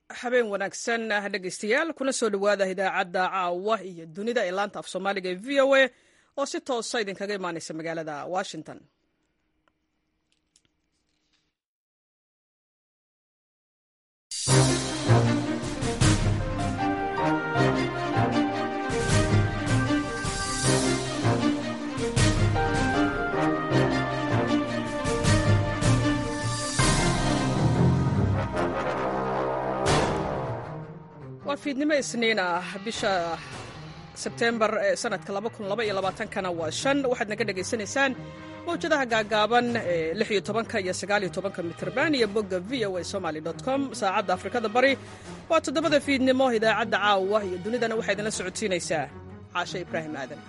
habeen wanaagsan dhegaystayaal kuna soo dhowaada idaacadda caawa iyo dunida ee laanta af soomaaliga ee v o a oo si toosa idinkaga imaaneysa magaalada washington waa fiidnimo isniin ah bisha sebtembar ee sanadka kana waa shan waxaad naga dhegaysanaysaan mawjadaha gaagaaban ee lix iyo tobanka iyo sagaal iyo tobanka mitrban iyo bogga v o a somaly com saacadda afrikada bari waa toddobada fiidnimo idaacadda caawa iyo dunidana waxaa idinla socodsiinaysaa caashe ibraahim aadan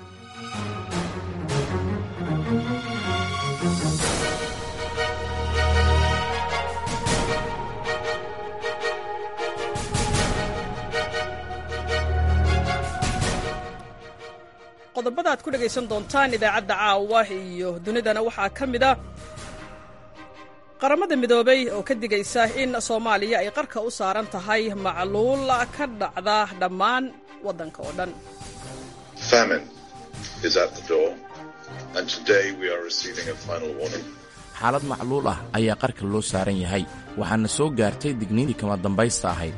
qodobada aad ku dhegaysan doontaan idaacadda caawa iyo dunidana waxaa ka mid a qaramada midoobay oo ka digaysa in soomaaliya ay qarka u saaran tahay macluul ka dhacda dhammaan waddanka oo dhan xaalad macluul ah ayaa qarka loo saaran yahay waxaana soo gaartay digniintii kama dambaysta ahayd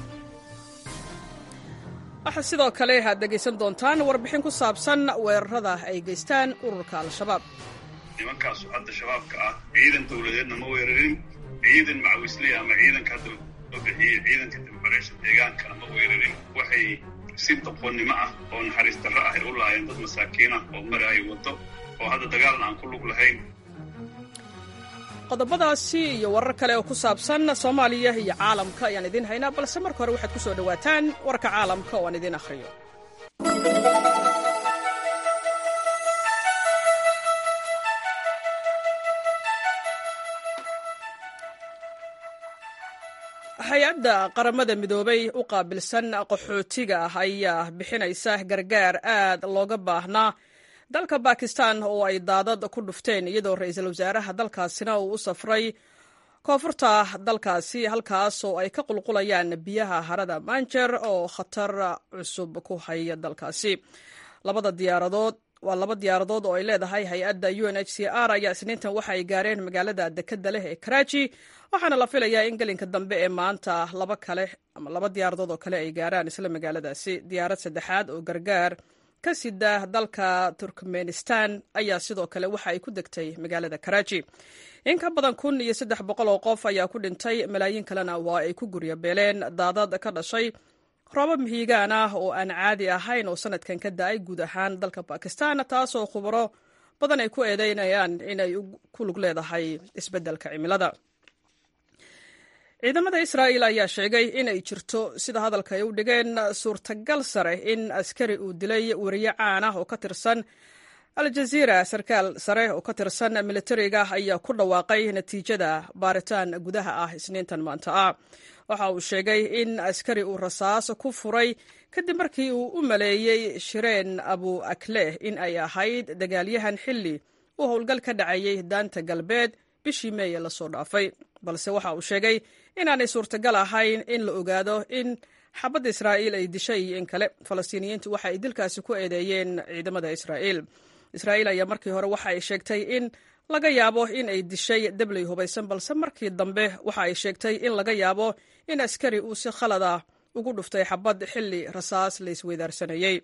waxaa sidoo kale aad dhegaysan doontaan warbixin ku saabsan weerarada ay geystaan ururka al-shabaab nimankaasu hadda shabaabka ah ciidan dowladeedna ma weerarin ciidan macawisley ama ciidanka hadda loo bixiyey ciidanka dibbareysha deegaankana ma weerarin waxay si doqonnimo ah oo naxariis darro ah ay u laayeen dad masaakiin ah oo maraayo waddo oo hadda dagaalna aan ku lug lahayn qodobadaasi iyo warar kale oo ku saabsan soomaaliya iyo caalamka ayaan idiin haynaa balse marka hore waxaad ku soo dhowaataan warka caalamka oo aan idiin akhriyo hay-adda qaramada midoobay u qaabilsan qaxootiga ah ayaa bixinaysa gargaar aad looga baahnaa dalka bakistan oo ay daadad ku dhufteen iyadoo ra-iisul wasaaraha dalkaasina uu u safray koonfurta dalkaasi halkaas oo ay ka qulqulayaan biyaha harada manjer oo khatar cusub ku haya dalkaasi labada diyaaradood waa laba diyaaradood oo ay leedahay hay-adda u n h c r ayaa isniintan waxa ay gaareen magaalada dekeda leh ee karaaji waxaana la filayaa in gelinka dambe ee maanta laba kale ama laba diyaaradood oo kale ay gaaraan isla magaaladaasi diyaarad saddexaad oo gargaar ka sida dalka turkmenistan ayaa sidoo kale waxa ay ku degtay magaalada karaaji in ka badan kun iyo saddex boqol oo qof ayaa ku dhintay malaayiin kalena waa ay ku gurya beeleen daadad ka dhashay roobab mihiigaan ah oo aan caadi ahayn oo sanadkan ka da-ay guud ahaan dalka bakistan taasoo khubaro badan ay ku eedeynayaan inay ku lug leedahay isbeddelka cimilada ciidamada israa'il ayaa sheegay inay jirto sida hadalka ay u dhigeen suurtagal sare in askari uu dilay wariye caan ah oo ka tirsan al-jaziira sarkaal sare oo ka tirsan militariga ayaa ku dhawaaqay natiijada baaritaan gudaha ah isniintan maanta ah waxa uu sheegay in askari uu rasaas ku furay kadib markii uu u maleeyey shireen abu akleh in ay ahayd dagaalyahan xilli uu howlgal ka dhacayay daanta galbeed bishii meeye lasoo dhaafay balse waxa uu sheegay inaanay suurtagal ahayn in la ogaado in xabadda israa'iil ay dishay iyo in kale falastiiniyiintu waxa ay dilkaasi ku eedeeyeen ciidamada israa'iil israa'iil ayaa markii hore waxa ay sheegtay in laga yaabo in ay dishay debley hubaysan balse markii dambe waxa ay sheegtay in laga yaabo in askari uu si khalada ugu dhuftay xabad xilli rasaas la isweydaarsanayey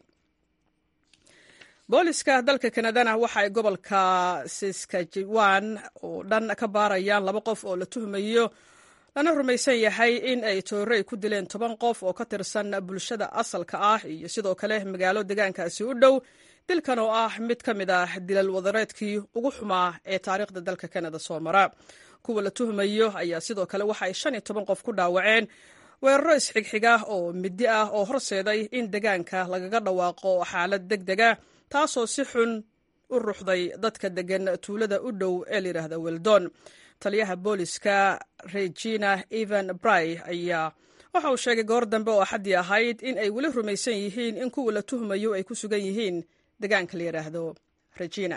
booliska dalka kanadana waxa ay gobolka saskajiwan oo dhan ka baarayaan laba qof oo la tuhmayo lana rumaysan yahay in ay toorey ku dileen toban qof oo ka tirsan bulshada asalka ah iyo sidoo kale magaalo deegaankaasi u dhow dilkan oo ah mid ka mid ah dilal wadareedkii ugu xumaa ee taariikhda dalka kanada soo mara kuwa la tuhmayo ayaa sidoo kale waxa ay shan iyo toban qof ku dhaawaceen weeraro isxigxiga oo midi ah oo horseeday in deegaanka lagaga dhawaaqo xaalad deg dega taasoo si xun u ruxday dadka degan tuulada u dhow ee layidhaahda weldon taliyaha booliska regina evan bry ayaa waxa uu sheegay goor dambe oo axaddii ahayd in ay weli rumaysan yihiin in kuwa la tuhmayo ay ku sugan yihiin deegaanka la yidhaahdo regina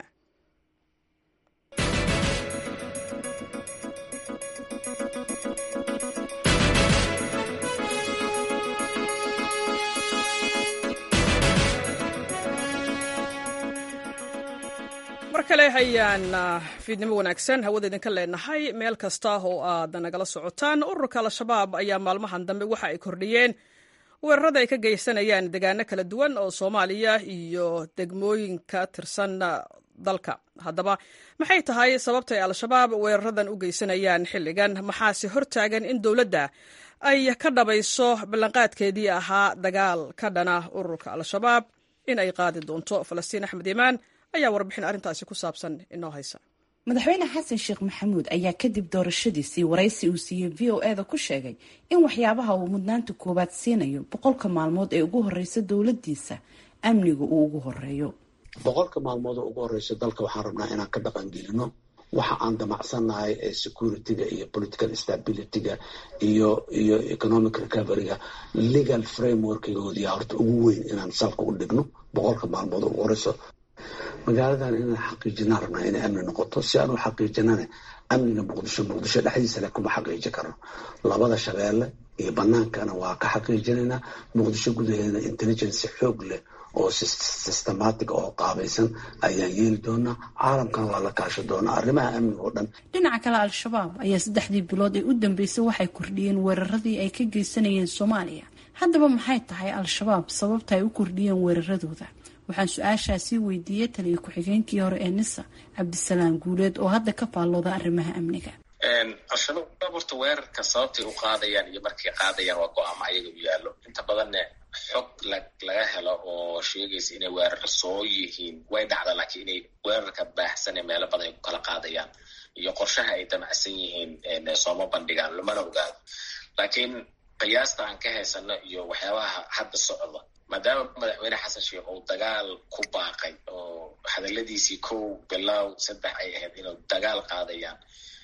kale ayaan fiidnimo wanaagsan hawada idinka leenahay meel kasta oo aad nagala socotaan ururka al-shabaab ayaa maalmahan dambe waxa ay kordhiyeen weerarada ay ka geysanayaan degaano kala duwan oo soomaaliya iyo degmooyinka tirsan dalka haddaba maxay tahay sababta ay al-shabaab weeraradan u geysanayaan xilligan maxaase hortaagan in dowladda ay ka dhabayso ballanqaadkeedii ahaa dagaal ka dhana ururka al-shabaab in ay qaadi doonto falastiin axmed iimaan ayaa warbixin arrintaasi ku saabsan inoo haysa madaxweyne xasan sheekh maxamuud ayaa kadib doorashadiisii waraysi uu siiyey v o eda ku sheegay in waxyaabaha uu mudnaanta koowaad siinayo boqolka maalmood ee ugu horeysa dowladiisa amniga uu ugu horeeyo boqolka maalmood oo ugu horeysa dalka waxaan rabnaa inaan ka dhaqangelino waxa aan damacsannahay ee securityga iyo political stabilityga iyo iyo economic recoveryga legal frameworkgoodiya horta ugu weyn inaan salka u dhigno boqolka maalmood oo ugu horeyso magaaladan inaan xaqiijinaan rabnaa inay amni noqoto si aan u xaqiijinana amniga muqdisho muqdisho dhexdiisa le kuma xaqiiji karno labada shabeelle iyo banaankana waa ka xaqiijinaynaa muqdisho gudaheedana intelligence xoog leh oo systematic oo qaabaysan ayaan yeeli doonaa caalamkana waa la kaasho doonaa arrimaha amniga oo dhan dhinaca kale al-shabaab ayaa saddexdii bilood ee u dambeysay waxay kordhiyeen weeraradii ay ka geysanayeen soomaaliya haddaba maxay tahay al-shabaab sababta ay u kordhiyeen weeraradooda waxaan su-aashaasii weydiiyey taliya ku-xigeenkii hore ee nisa cabdisalaam guuleed oo hadda ka faallooda arrimaha amniga al-shabaab horta weerarka sababtay u qaadayaan iyo markay qaadayaan waa go-aamo ayaga u yaallo inta badanne xog laga helo oo sheegaysa inay weerar soo yihiin way dhacda laakiin inay weerarka baahsan ee meelo badan ay ku kala qaadayaan iyo qorshaha ay damacsan yihiin sooma bandhigaan lamana ogaado laakiin qiyaasta aan ka haysano iyo waxyaabaha hadda socda maadaama madaxweyne xasan sheekh uu dagaal ku baaqay oo hadaladiisii kow bilow saddex ay ahayd inuu dagaal qaadayaan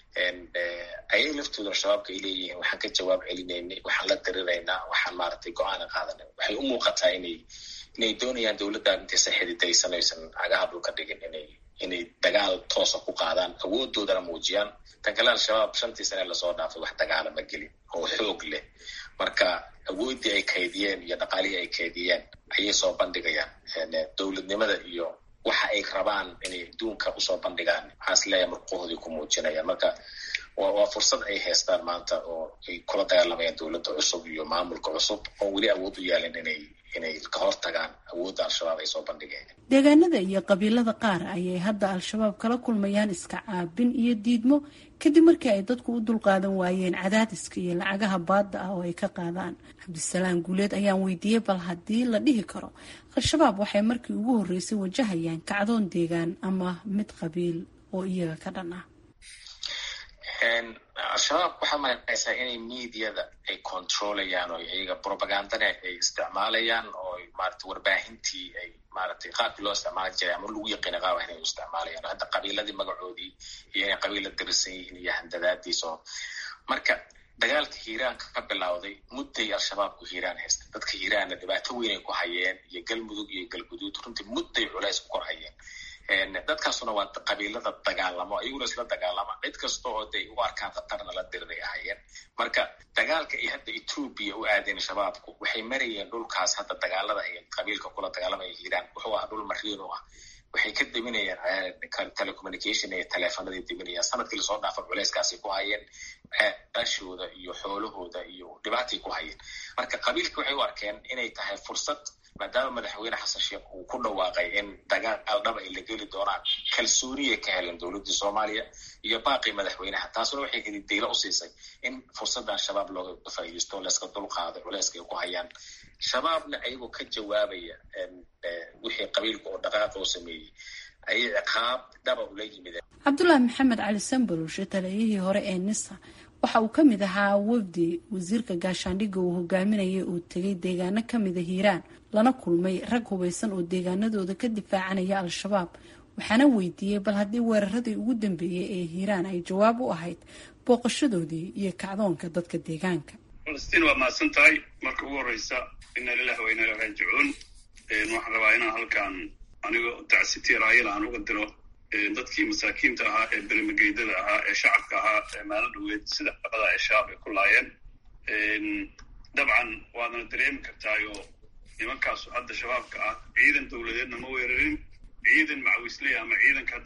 ayay laftooda al-shabaabka ay leeyihiin waxaan ka jawaab celinaynay waxaan la diriraynaa waxaan maaragtay go-aana qaadanay waxay u muuqataa inay inay doonayaan dowladdan intaysan xididaysan aysan cagaha dhulka dhigin inay inay dagaal toosa ku qaadaan awoodoodana muujiyaan tan kale al-shabaab shantii sane lasoo dhaafay wax dagaala ma gelin oo xoog leh marka awooddii ay kaydiyeen iyo dhaqaalihii ay kaydiyeen ayay soo bandhigayaan dowladnimada iyo waxa ay rabaan inay adduunka usoo bandhigaan maxaas leeyahay murquhoodii ku muujinayaan marka waa fursad ay haystaan maanta oo ay kula dagaalamayaan dowladda cusub iyo maamulka cusub oo weli awood u yaalin inay inay ka hortagaan awoodda al-shabaab ay soo bandhigeen deegaanada iyo qabiilada qaar ayay hadda al-shabaab kala kulmayaan iska caabin iyo diidmo kadib markii ay dadku u dulqaadan waayeen cadaadiska iyo lacagaha baadda ah oo ay ka qaadaan cabdisalaam guuleed ayaan weydiiyey bal haddii la dhihi karo al-shabaab waxay markii ugu horreysay wajahayaan kacdoon deegaan ama mid qabiil oo iyaga ka dhan ah al-shabaab waxaa malaysaa inay mediada ay controlayaan oo iyaga propagandana ay isticmaalayaan oo maarata warbaahintii ay maaragtay qaabkii loo isticmaali jiray ama lagu yaqiina qaaba inay u isticmaalayaan hadda qabiiladii magacoodii iyo inay qabiila dirisan yihiin iyo handadaadiis oo marka dagaalka hiiraanka ka bilowday mudday al-shabaabku hiiraan haysta dadka hiiraanna dhibaato weyn ay ku hayeen iyo galmudug iyo galguduud runtii mudday culays ku kor hayeen dadkaasuna waa qabiilada dagaalamo ayaguna isla dagaalama cid kasta oo day u arkaan khatarna la diriray ahayeen marka dagaalka ay hadda etoobiya u aadeen shabaabku waxay marayeen dhulkaas hadda dagaalada ay qabiilka kula dagaalamaya hiiraan wuxuu ahaa dhul mariin u ah waxay ka deminayaan telecommunication iyo teleefonaday deminayaan sanadkii lasoo dhaafa culeyskaasay ku hayeen ashooda iyo xoolahooda iyo dhibaatay ku hayeen marka qabiilka waxay u arkeen inay tahay fursad maadaama madaxweyne xasan sheekh uu ku dhawaaqay in dagaal dhaba ay la geli doonaan kalsooniyay ka heleen dowladdii soomaaliya iyo baaqii madaxweynaha taasuna waxay hididaylo u siisay in fursaddan shabaab looga faa'iidaysto layska dulqaado culeyska ay ku hayaan shabaabna ayagoo ka jawaabaya wixii qabiilka oo dhaqaaqa u sameeyey ayay ciqaab dhaba ula yimideen cabdulaahi maxamed cali sambalushe taliyihii hore ee nisa waxa uu ka mid ahaa wafdi wasiirka gaashaandhigga uu hogaaminayay uu tegay deegaano kamida hiiraan lana kulmay rag hubaysan oo deegaanadooda ka difaacanaya al-shabaab waxaana weydiiyey bal haddii weeraradii ugu dambeeyey ee hiiraan ay jawaab u ahayd booqashadoodii iyo kacdoonka dadka deegaanka falastiin waa mahadsan tahay marka ugu horreysa ina lilahi wa ina ila raajicuun waxaan rabaa inaan halkan anigoo tacsiti raayala aan uga diro dadkii masaakiinta ahaa ee bermageydada ahaa ee shacabka ahaa ee maalo dhaweed sida dhaqada ay shabaab ay ku laayeen dabcan waadana dareemi kartaayo nimankaasu hadda shabaabka ah ciidan dowladeedna ma weerarin ciidan macawisley ama ciidanka hadda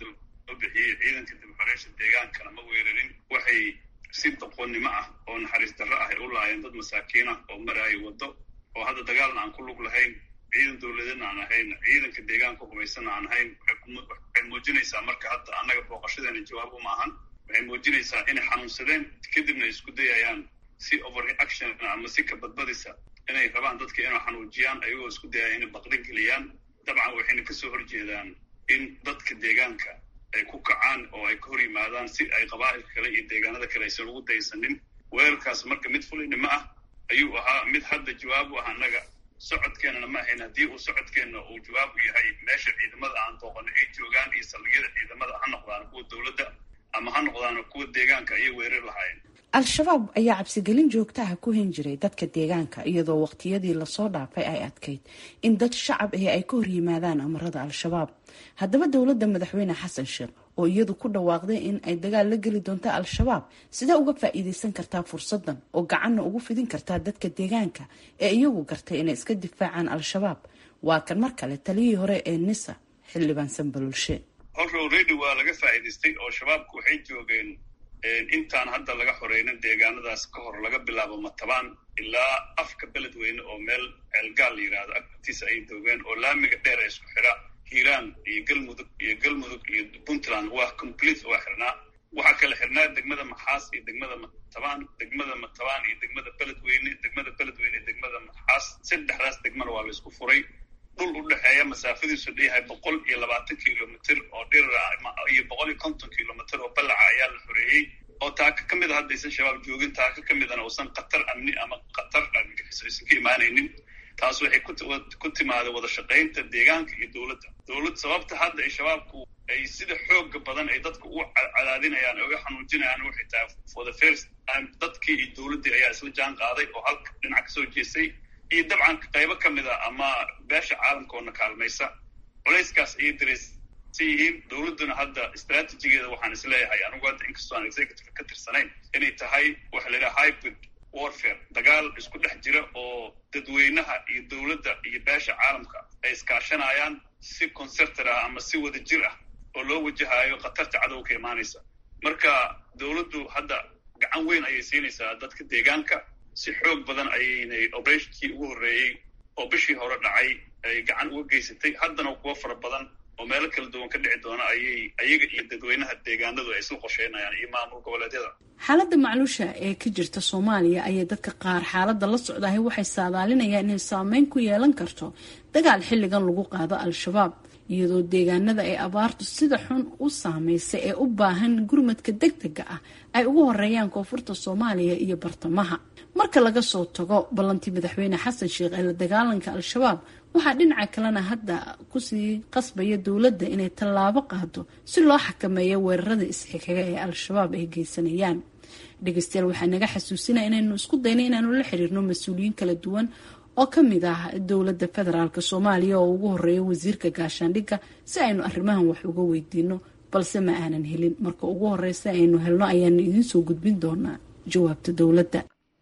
loo bixiyey ciidanka dibxoreysha deegaankana ma weerarin waxay si doqonnimo ah oo naxariis darro ah ay u laayeen dad masaakiin ah oo maraayo waddo oo hadda dagaalna aan ku lug lahayn ciidan dowladeedna aan ahayn ciidanka deegaanka hubaysanna aan ahayn waxay muujinaysaa marka hadda annaga booqashadeena jawaab uma ahan waxay muujinaysaa inay xanuunsadeen kadibna isku dayayaan si overreaction ama si ka badbadisa inay rabaan dadka inay xanuujiyaan ayagoo isku dayaya inay baqdin geliyaan dabcan waxayna kasoo horjeedaan in dadka deegaanka ay ku kacaan oo ay ka hor yimaadaan si ay qabaa'ilka kale iyo deegaanada kale aysan ugu daysanin weerarkaas marka mid fulinimo ah ayuu ahaa mid hadda jawaab u ah annaga socodkeenana ma ahayn haddii uu socodkeenna uu jawaab u yahay meesha ciidamada aan dooqano ay joogaan iyo saldhigyada ciidamada ha noqdaan kuwa dowladda ama ha noqdaan kuwa deegaanka ayay weerar lahaayeen al-shabaab ayaa cabsigelin joogtaha ku hin jiray dadka deegaanka iyadoo waqtiyadii lasoo dhaafay ay adkayd in dad shacab ahi ay ka hor yimaadaan amarada al-shabaab haddaba dowladda madaxweyne xasan sheekh oo iyadu ku dhawaaqday in ay dagaal la geli doonto al-shabaab sidee uga faa-iideysan kartaa fursadan oo gacanna ugu fidin kartaa dadka deegaanka ee iyagu gartay inay iska difaacaan al-shabaab waa kan mar kale taliyihii hore ee nisa xildhibaan sanbalulshe horta already waa laga faa'iidaystay oo shabaabku waxay joogeen intaan hadda laga xoreynin deegaanadaas ka hor laga bilaabo matabaan ilaa afka beledweyne oo meel ceelgaal la yidhaahdo agtiisa ay doogeen oo laamiga dheer ee isku xidha hiiraan iyo galmudug iyo galmudug iyo puntland waa complete waa xirnaa waxaa kala xirnaa degmada maxaas iyo degmada matabaan degmada matabaan iyo degmada beledweyne degmada beledweyne iyo degmada maxaas saddexdaas degmana waa laysku furay dhul u dhexeeya masaafadiisu dheyahay boqol iyo labaatan kilomitr oo dhirira iyo boqol iyo konton kilomitr oo ballaca ayaa la xoreeyey oo taaka ka mid a haddaysan shabaab joogin taaka ka midana uusan khatar amni ama khatar argagixiso aysan ka imaanaynin taas waxay ku timaada wada shaqaynta deegaanka iyo dowladda dowlad sababta hadda ay shabaabku ay sida xooga badan ay dadka u cadaadinayaan oga xanuujinayaan waxay tahay for the first time dadkii iyo dowladdii ayaa isla jaan qaaday oo halka dhinac kasoo jeestay iyo dabcan qaybo ka mid a ama beesha caalamkoona kaalmaysa culayskaas ayay dareysan yihiin dowladduna hadda istraatijigeeda waxaan isleeyahay anigu hadda inkastoo aan executive ka tirsanayn inay tahay waxa la yidhaha hybrid warfare dagaal isku dhex jira oo dadweynaha iyo dowladda iyo beesha caalamka ay iskaashanayaan si concertor ah ama si wada jir ah oo loo wajahayo khatarta cadowga ka imaanaysa marka dowladdu hadda gacan weyn ayay siinaysaa dadka deegaanka si xoog badan ayaynay oberatinkii ugu horreeyey oo bishii hore dhacay ay gacan uga geysatay haddana kuwo fara badan oo meelo kala duwan ka dhici doona ayay ayaga iyo dadweynaha deegaanadu ay isla qorsheynayaan iyo maamul goboleedyada xaaladda macluusha ee ka jirta soomaaliya ayay dadka qaar xaaladda la socdahay waxay saadaalinayaan inay saameyn ku yeelan karto dagaal xilligan lagu qaado al-shabaab iyadoo deegaanada ay abaartu sida xun u saameysay ee u baahan gurmadka deg dega ah ay ugu horeeyaan koonfurta soomaaliya iyo bartamaha marka laga soo tago ballantii madaxweyne xasan sheekh ee la dagaalanka al-shabaab waxaa dhinaca kalena hadda kusii qasbaya dowladda inay tallaabo qaado si loo xakameeyo weerarada isxixiga ee al-shabaab ay geysanayaan dhegeystayaal waxaa naga xasuusinaya inaynu isku dayna inaanu la xiriirno mas-uuliyiin kala duwan oo ka mid ah dowladda federaalk soomaaliya oo ugu horeeya wasiirka gaashaandhigga si aynu arrimahan wax uga weydiino balse ma aanan helin marka ugu horeysa aynu helno ayaanu idiin soo gudbin doonaa jawaabta dowladda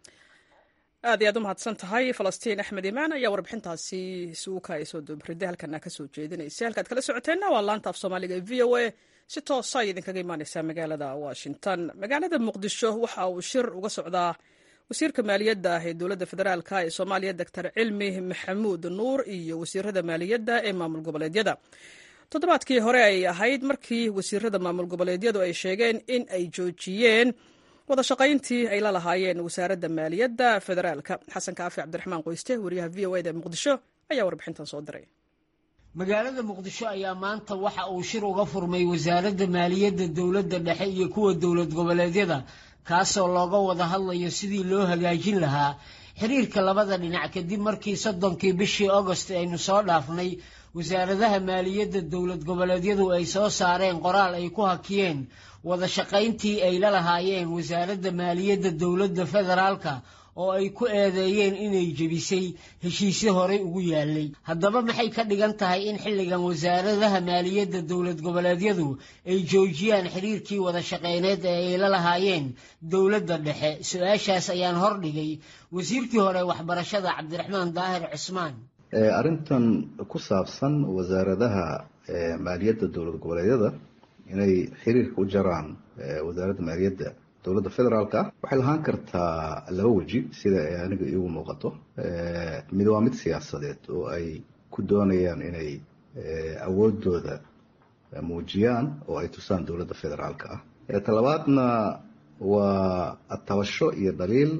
aad iyo aad u mahadsan tahay falastiin axmed imaan ayaa warbixintaasi suuka ay soo doobriday halkana kasoo jeedinaysa halkaad kala socoteenna waa laanta af soomaaliga e v o a si toosa ay idinkaga imaaneysaa magaalada washington magaalada muqdisho waxa uu shir uga socdaa wasiirka maaliyadda ee dowladda federaalk ee soomaaliya doctor cilmi maxamuud nuur iyo wasiirada maaliyadda ee maamul goboleedyada toddobaadkii hore ay ahayd markii wasiirada maamul goboleedyadu ay sheegeen in ay joojiyeen wada shaqayntii ay la lahaayeen wasaaradda maaliyadda federaalka xasan kaafi cabdiraxmaan qoyste wariyaha v o eda ee muqdisho ayaa warbixintan soo diray magaalada muqdisho ayaa maanta waxa uu shir uga furmay wasaaradda maaliyadda dowladda dhexe iyo kuwa dowlad goboleedyada kaasoo looga wada hadlayo sidii loo hagaajin lahaa xiriirka labada dhinac kadib markii soddonkii bishii agost aynu soo dhaafnay wasaaradaha maaliyadda dowlad goboleedyadu ay soo saareen qoraal ay ku hakiyeen wada shaqayntii ay la lahaayeen wasaaradda maaliyadda dowladda federaalka oo ay ku eedeeyeen inay jebisay heshiisyo horey ugu yaalay haddaba maxay ka dhigan tahay in xilligan wasaaradaha maaliyadda dowlad goboleedyadu ay joojiyaan xiriirkii wada shaqeyneed ee ay la lahaayeen dowladda dhexe su-aashaas ayaan hordhigay wasiirkii hore waxbarashada cabdiraxmaan daahir cusmaan arrintan ku saabsan wasaaradaha maaliyadda dowlad goboleedyada inay xiriirka u jaraan wasaaradda maaliyadda dowladda federaalka ah waxay lahaan kartaa laba weji sida ay aniga iigu muuqato mid waa mid siyaasadeed oo ay ku doonayaan inay awoodooda muujiyaan oo ay tusaan dowladda federaalka ah talabaadna waa atabasho iyo dhaliil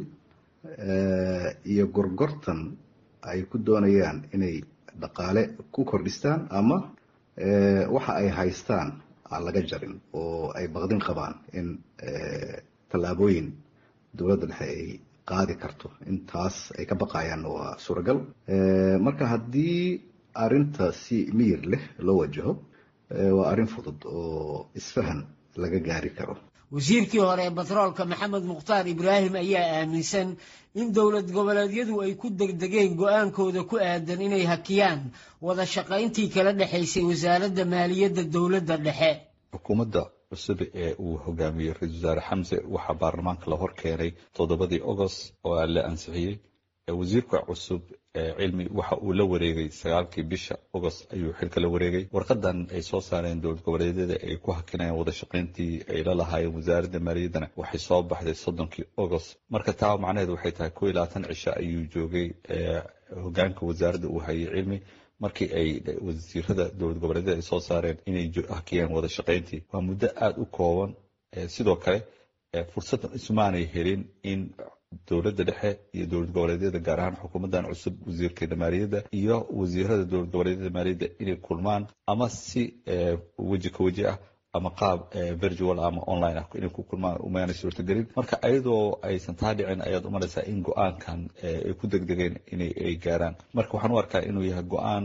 iyo gorgortan ay ku doonayaan inay dhaqaale ku kordhistaan ama waxa ay haystaan aan laga jarin oo ay baqdin qabaan in tallaabooyin dowladda dhexe ay qaadi karto intaas ay ka baqayaanna waa suuragal marka haddii arrinta si miyir leh loo wajaho waa arrin fudud oo isfahan laga gaari karo wasiirkii hore ee batroolka maxamed mukhtaar ibraahim ayaa aaminsan in dowlad goboleedyadu ay ku degdegeen go-aankooda ku aadan inay hakiyaan wada shaqayntii kala dhexaysay wasaaradda maaliyadda dowladda dhexe xukuumadda cusub ee uu hogaamiyey ra-isul wasaare xamse waxaa baarlamaanka la hor keenay toddobadii agost oo la ansixiyey wasiirka cusub cilmi waxa uu la wareegay sagaalkii bisha agost ayuu xilka la wareegay warqadan ay soo saareen dowlad goboleedyada ay ku hakinayaan wada shaqayntii ay la lahaayeen wasaaradda maaliyaddana waxay soo baxday soddonkii agost marka taa macnaheed waxay tahay ko iyo labaatan cisho ayuu joogay hogaanka wasaaradda uu hayay cilmi markii ay wasiirada dowlad goboleedyada ay soo saareen inay hakiyaan wada shaqayntii waa muddo aada u kooban sidoo kale fursaddan isumaanay helin in dowladda dhexe iyo dowlad goboleedyada gaar ahaan xukuumaddan cusub wasiirkeeda maaliyadda iyo wasiirada dowlad goboleedyada maaliyadda inay kulmaan ama si weji ka weji ah ama qaab virtual ama online ah inay ku kulmaan umaanay suurtagelin marka ayadoo aysan taa dhicin ayaad umalaysaa in go-aankan ay ku degdegeen inay ay gaaraan marka waxaan u arkaa inuu yahay go-aan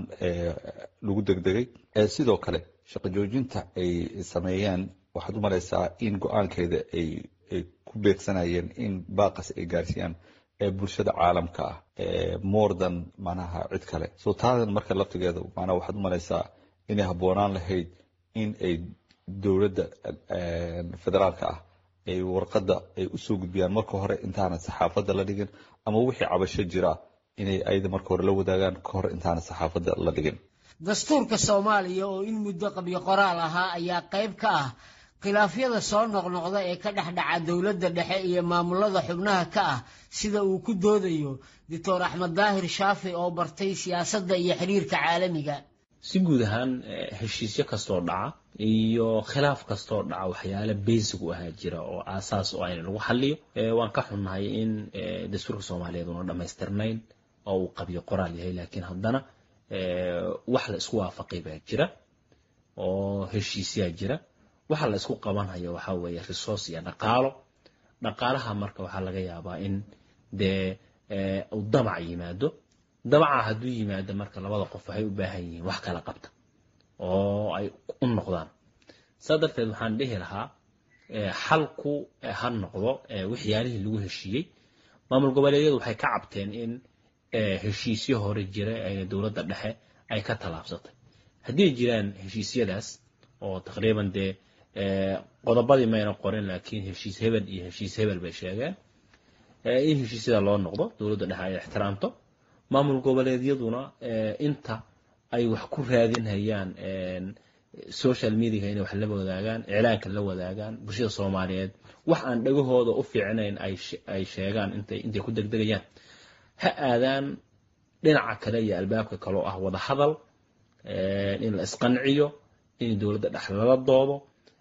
lagu degdegay sidoo kale shaqo joojinta ay sameeyeen waxaad umalaysaa in go-aankeeda ay ay ku beegsanayeen in baaqas ay gaarsiiyaan ee bulshada caalamka ah more than manaha cid kale so taadan marka laftigeeda manaa waxaad umalaysaa inay habboonaan lahayd in ay dowladda federaalka ah ay warqadda ay usoo gudbiyaan marka hore intaanan saxaafadda la dhigin ama wixii cabasho jira inay ayada marka hore la wadaagaan ka hor intaanan saxaafadda la dhigin dastuurka soomaaliya oo in muddo qabyo qoraal ahaa ayaa qayb ka ah khilaafyada soo noqnoqda ee ka dhex dhaca dowladda dhexe iyo maamulada xubnaha ka ah sida uu ku doodayo doctor axmed daahir shaafi oo bartay siyaasadda iyo xiriirka caalamiga si guud ahaan heshiisyo kastoo dhaca iyo khilaaf kastoo dhaca waxyaale basic u ahaa jira oo aasaas oo ayna lagu xaliyo waan ka xunnahay in dastuurka soomaaliyeed una dhammaystirnayn oo uu qabyo qoraal yahay laakiin haddana wax la isku waafaqay baa jira oo heshiisyaa jira waxa la isku qabanhayo waxaa weeye resource iyo dhaqaalo dhaqaalaha marka waxaa laga yaabaa in dee uu damac yimaado damaca hadduu yimaado marka labada qof waxay u baahan yihiin wax kala qabta oo ay u noqdaan saa darteed waxaan dhihi lahaa xalku ha noqdo waxyaalihii lagu heshiiyey maamul goboleedyadu waxay ka cabteen in heshiisyo hore jira ee dowladda dhexe ay ka tallaabsatay haddii jiraan heshiisyadaas oo taqriiban dee qodobadii mayna qorin laakiin heshiis hebel iyo heshiis hebel bay sheegeen in heshiisyada loo noqdo dowladda dhexe ay ixtiraamto maamul goboleedyaduna inta ay wax ku raadinhayaan social mediaga inay wax la wadaagaan iclaanka la wadaagaan bulshada soomaaliyeed wax aan dhagahooda u fiicnayn ay sheegaan intay intay ku degdegayaan ha aadaan dhinaca kale iyo albaabka kaloo ah wada hadal in la isqanciyo in dowladda dhexe lala doodo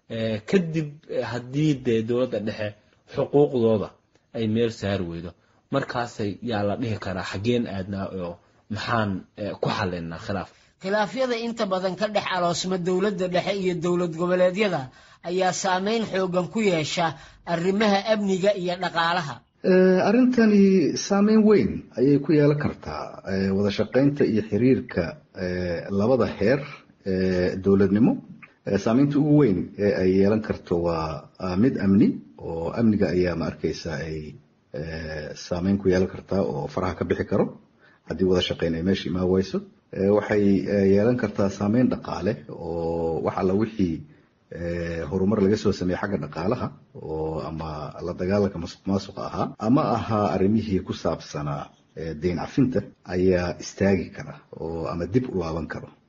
kadib haddii dee dowladda dhexe xuquuqdooda ay meel saari weydo markaasay yaa la dhihi karaa xaggeen aadnaa oo maxaan ku xalinnaa khilaaf khilaafyada inta badan ka dhex aloosma dowladda dhexe iyo dowlad goboleedyada ayaa saameyn xoogan ku yeesha arrimaha amniga iyo dhaqaalaha arrintani saameyn weyn ayay ku yeelan kartaa wada shaqaynta iyo xiriirka labada heer dowladnimo saameynta ugu weyn ee ay yeelan karto waa mid amni oo amniga ayaa ma arkaysa ay saameyn ku yeelan kartaa oo faraha ka bixi karo haddii wada shaqayn ay meesha imaan weyso waxay yeelan kartaa saameyn dhaqaale oo wax alla wixii horumar laga soo sameeyey xagga dhaqaalaha oo ama la dagaalanka masuq maasuqa ahaa ama ahaa arrimihii ku saabsanaa deyn cafinta ayaa istaagi kara oo ama dib u laaban karo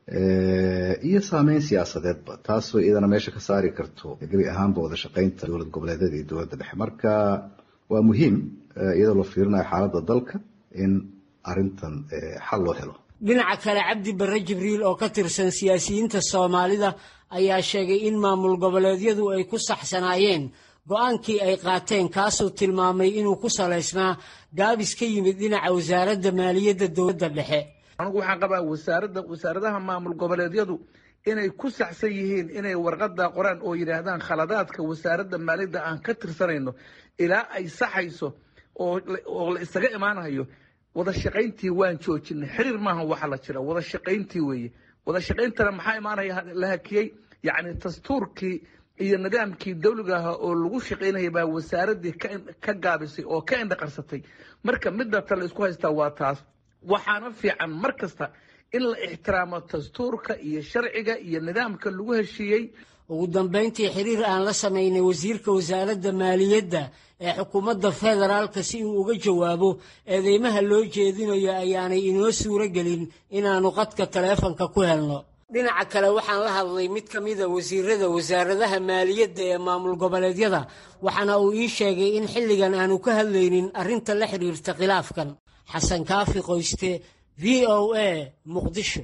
iyo saameyn siyaasadeedba taasoo iyadana meesha ka saari karto gebi ahaanba wada shaqaynta dowlad goboleedyada iyo dowladda dhexe marka waa muhiim iyadoo la fiirinayo xaaladda dalka in arrintan xal loo helo dhinaca kale cabdi barre jibriil oo ka tirsan siyaasiyiinta soomaalida ayaa sheegay in maamul goboleedyadu ay ku saxsanaayeen go-aankii ay qaateen kaasuu tilmaamay inuu ku salaysnaa gaabis ka yimid dhinaca wasaaradda maaliyadda dowladda dhexe anigu waxaan qabaa wasaaradda wasaaradaha maamul goboleedyadu inay ku saxsan yihiin inay warqada qoraan oo yidhaahdaan khaladaadka wasaaradda maaliyadda aan ka tirsanayno ilaa ay saxayso oo la isaga imaanayo wada shaqayntii waan joojinay xiriir maaha waxa la jira wada shaqayntii weeye wada shaqayntana maxaa imaanaya la hakiyey yacni dastuurkii iyo nidaamkii dawliga ahaa oo lagu shaqaynaya baa wasaaraddii ka gaabisay oo ka indhaqarsatay marka midda ta la isku haystaa waa taas waxaana fiican mar kasta in la ixtiraamo dastuurka iyo sharciga iyo nidaamka lagu heshiiyey ugu dambayntii xiriir aan la samaynay wasiirka wasaaradda maaliyadda ee xukuumadda federaalka si uu uga jawaabo eedeymaha loo jeedinayo ayaanay inoo suuro gelin inaannu qadka taleefanka ku helno dhinaca kale waxaan la hadlay mid ka mida wasiirada wasaaradaha maaliyadda ee maamul goboleedyada waxaana uu ii sheegay in xilligan aanu ka hadlaynin arrinta la xidhiirta khilaafkan xasan kaafi qoyste v o a muqdisho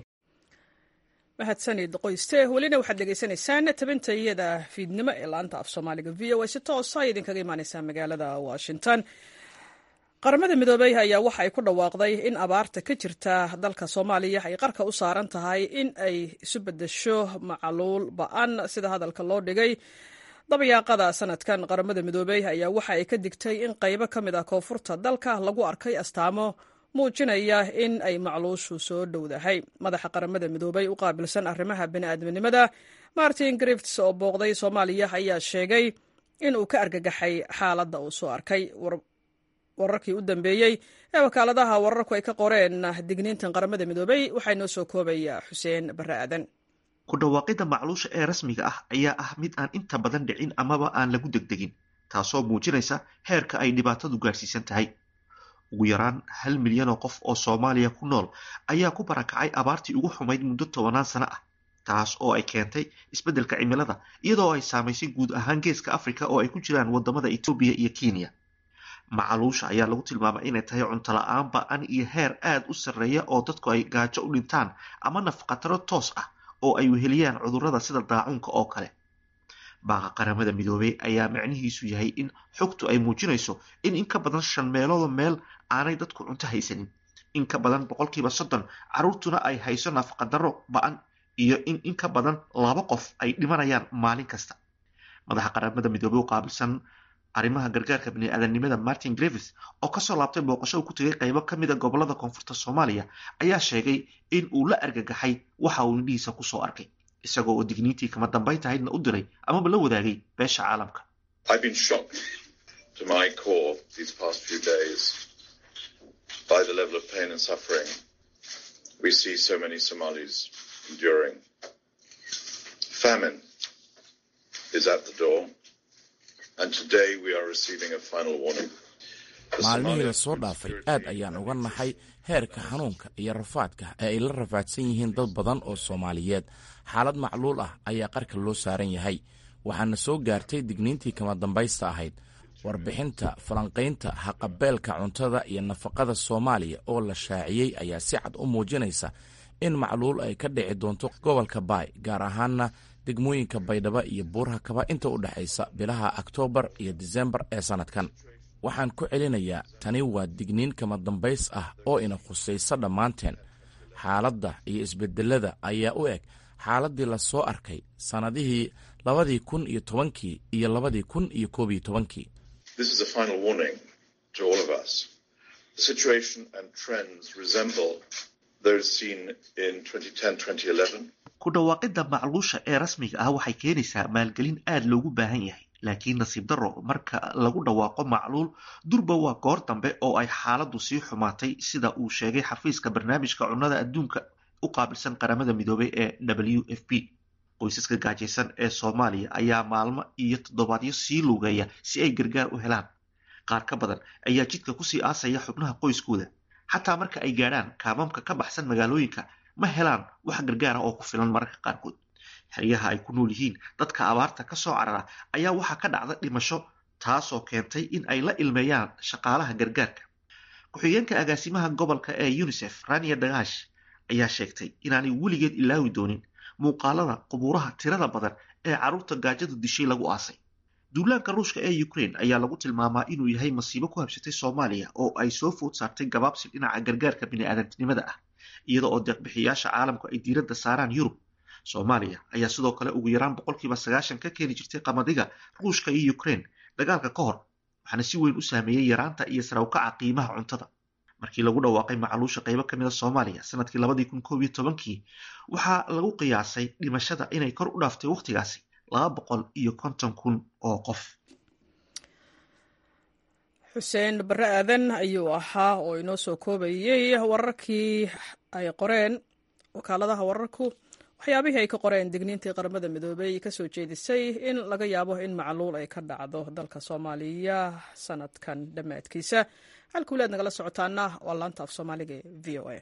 mahadsanid qoyste welina waxaad dhegaysanaysaan tabintayada fiidnimo ee laanta af soomaaliga v o a si toosa ay idinkaga imaaneysaa magaalada washington qaramada midoobey ayaa waxa ay ku dhawaaqday in abaarta ka jirta dalka soomaaliya ay qarka u saaran tahay in ay isu bedesho macaluul ba-an sida hadalka loo dhigay dabayaaqada sanadkan qaramada midoobey ayaa waxa ay ka digtay in qaybo ka mid ah koonfurta dalka lagu arkay astaamo muujinaya in ay macluushu soo dhowdahay madaxa qaramada midoobey u qaabilsan arrimaha bini'aadminimada martin grifts oo booqday soomaaliya ayaa sheegay in uu ka argagaxay xaaladda uu soo arkay wararkii u dambeeyey ee wakaaladaha wararku ay ka qoreen digniintan qaramada midoobey waxaa inoo soo koobaya xuseen barre aadan ku dhawaaqidda macluusha ee rasmiga ah ayaa ah mid aan inta badan dhicin amaba aan lagu degdegin taasoo muujinaysa heerka ay dhibaatadu gaadhsiisan tahay ugu yaraan hal milyan oo qof oo soomaaliya ku nool ayaa ku barakacay abaartii ugu xumayd muddo tobanaan sano ah taas oo ay keentay isbeddelka cimilada iyadoo ay saamaysay guud ahaan geeska africa oo ay ku jiraan wadamada etoobiya iyo kenya macaluusha ayaa lagu tilmaamay inay tahay cunto la-aan ba-an iyo heer aada u sarreeya oo dadku ay gaajo u dhintaan ama nafqataro toos ah oo ay weheliyaan cudurrada sida daacuunka oo kale baaqa qaramada midoobey ayaa macnihiisu yahay in xogtu ay muujinayso in in ka badan shan meeloodo meel aanay dadku cunto haysanin in ka badan boqolkiiba soddon carruurtuna ay hayso nafaqadaro ba-an iyo in in ka badan laba qof ay dhimanayaan maalin kasta madaxa qaramada midoobey u qaabilsan arrimaha gargaarka bini-aadanimada martin grevis oo kasoo laabtay booqasho uu ku tegay qaybo ka mida gobolada koonfurta soomaaliya ayaa sheegay in uu la argagaxay waxa uu indhihiisa kusoo arkay isagoo oo digniintii kama dambayn tahaydna u diray amaba la wadaagay beesha caalamka maalmihii lasoo dhaafay aad ayaan uga naxay heerka xanuunka iyo rafaadka ee ay la rafaadsan yihiin dad badan oo soomaaliyeed xaalad macluul ah ayaa qarka loo saaran yahay waxaana soo gaartay digniintii kama dambaysta ahayd warbixinta falanqaynta haqabeelka cuntada iyo nafaqada soomaaliya oo la shaaciyey ayaa si cad u muujinaysa in macluul ay ka dhici doonto gobolka baay gaar ahaana degmooyinka baydhabo iyo buurhakaba inta u dhexaysa bilaha oktoobar iyo disembar ee sannadkan waxaan ku celinayaa tani waa digniin kama dambays ah oo ina khusaysa dhammaanteen xaaladda iyo isbedelada ayaa u eg xaaladdii la soo arkay sannadihii labadii kun iyo tobankii iyo labadii kun iyo koob iyo tobankii ku dhawaaqidda macluusha ee rasmiga ah waxay keenaysaa maalgelin aada loogu baahan yahay laakiin nasiib darro marka lagu dhawaaqo macluul durba waa goor dambe oo ay xaaladdu sii xumaatay sida uu sheegay xafiiska barnaamijka cunnada adduunka u qaabilsan qaramada midoobay ee w f p qoysaska gaajaysan ee soomaaliya ayaa maalmo iyo toddobaadyo sii lugeeya si ay gargaar u helaan qaar ka badan ayaa jidka kusii aasaya xubnaha qoyskooda xataa marka ay gaadhaan kaamamka ka baxsan magaalooyinka ma helaan wax gargaara oo ku filan mararka qaarkood xeryaha ay ku nool yihiin dadka abaarta ka soo carara ayaa waxaa ka dhacda dhimasho taasoo keentay in ay la ilmeeyaan shaqaalaha gargaarka ku-xigeenka agaasimaha gobolka ee unisef rania dagaash ayaa sheegtay inaanay weligeed ilaawi doonin muuqaalada qubuuraha tirada badan ee carruurta gaajadu dishay lagu aasay duulaanka ruushka ee ukraine ayaa lagu tilmaamaa inuu yahay masiibo ku habsatay soomaaliya oo ay soo food saartay gabaabsi dhinaca gargaarka bini'aadantinimada ah iyada oo deeqbixiyaasha caalamku ay diiradda saaraan yurub soomaaliya ayaa sidoo kale ugu yaraan boqolkiiba sagaashan ka keeni jirtay qamadiga ruushka iyo ukraine dagaalka ka hor waxaana si weyn u saameeyey yaraanta iyo sarawkaca qiimaha cuntada markii lagu dhawaaqay macluusha qaybo ka mid a soomaaliya sanadkii labadii kun koob iyo tobankii waxaa lagu qiyaasay dhimashada inay kor u dhaaftay wakhtigaasi laba boqol iyo konton kun oo qof xuseen barre aadan ayuu ahaa oo inoo soo koobayey wararkii ay qoreen wakaaladaha wararku waxyaabihii ay ka qoreen digniintii qaramada midoobey kasoo jeedisay in laga yaabo in macluul ay ka dhacdo dalka soomaaliya sanadkan dhammaadkiisa halka walaad nagala socotaana waa laanta af soomaaliga ee v o a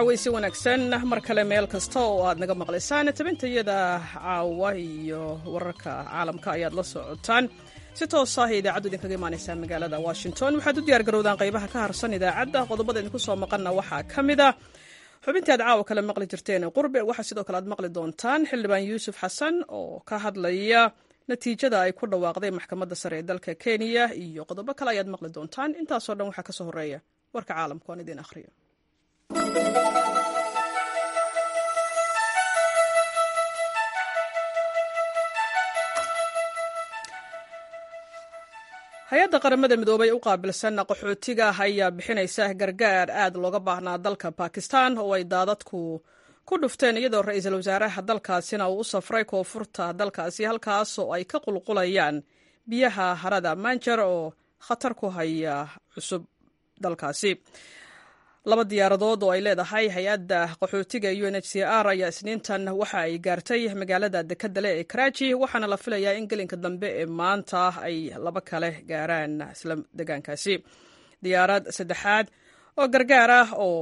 caweysi wanaagsan mar kale meel kasta oo aad naga maqlaysaan tabintayada caawa iyo wararka caalamka ayaad la socotaan si toos ah idaacaddu idinkaga imaaneysaa magaalada washington waxaad u diyaar garowdaan qaybaha ka harsan idaacadda qodobada idinku soo maqanna waxaa ka mid ah xubintii aad caawa kale maqli jirteen qurbe waxaa sidoo kale aad maqli doontaan xildhibaan yuusuf xasan oo ka hadlaya natiijada ay ku dhawaaqday maxkamadda sare ee dalka kenya iyo qodobo kale ayaad maqli doontaan intaasoo dhan waxaa kasoo horeeya warka caalamka aan idiin akhriyo hay-adda qaramada midoobay u qaabilsan qaxootiga ayaa bixinaysa gargaar aad looga baahnaa dalka bakistan oo ay daadadku ku dhufteen iyadoo ra-iisul wasaaraha dalkaasina uu u safray koonfurta dalkaasi halkaasoo ay ka qulqulayaan biyaha harada manjer oo khatar ku haya cusub dalkaasi laba diyaaradood oo ay leedahay hay-adda qaxootiga u n h c r ayaa isniintan waxa ay gaartay magaalada dekedale ee karaaji waxaana la filayaa in gelinka dambe ee maanta ay laba kale gaaraan isla degaankaasi diyaarad saddexaad oo gargaar ah oo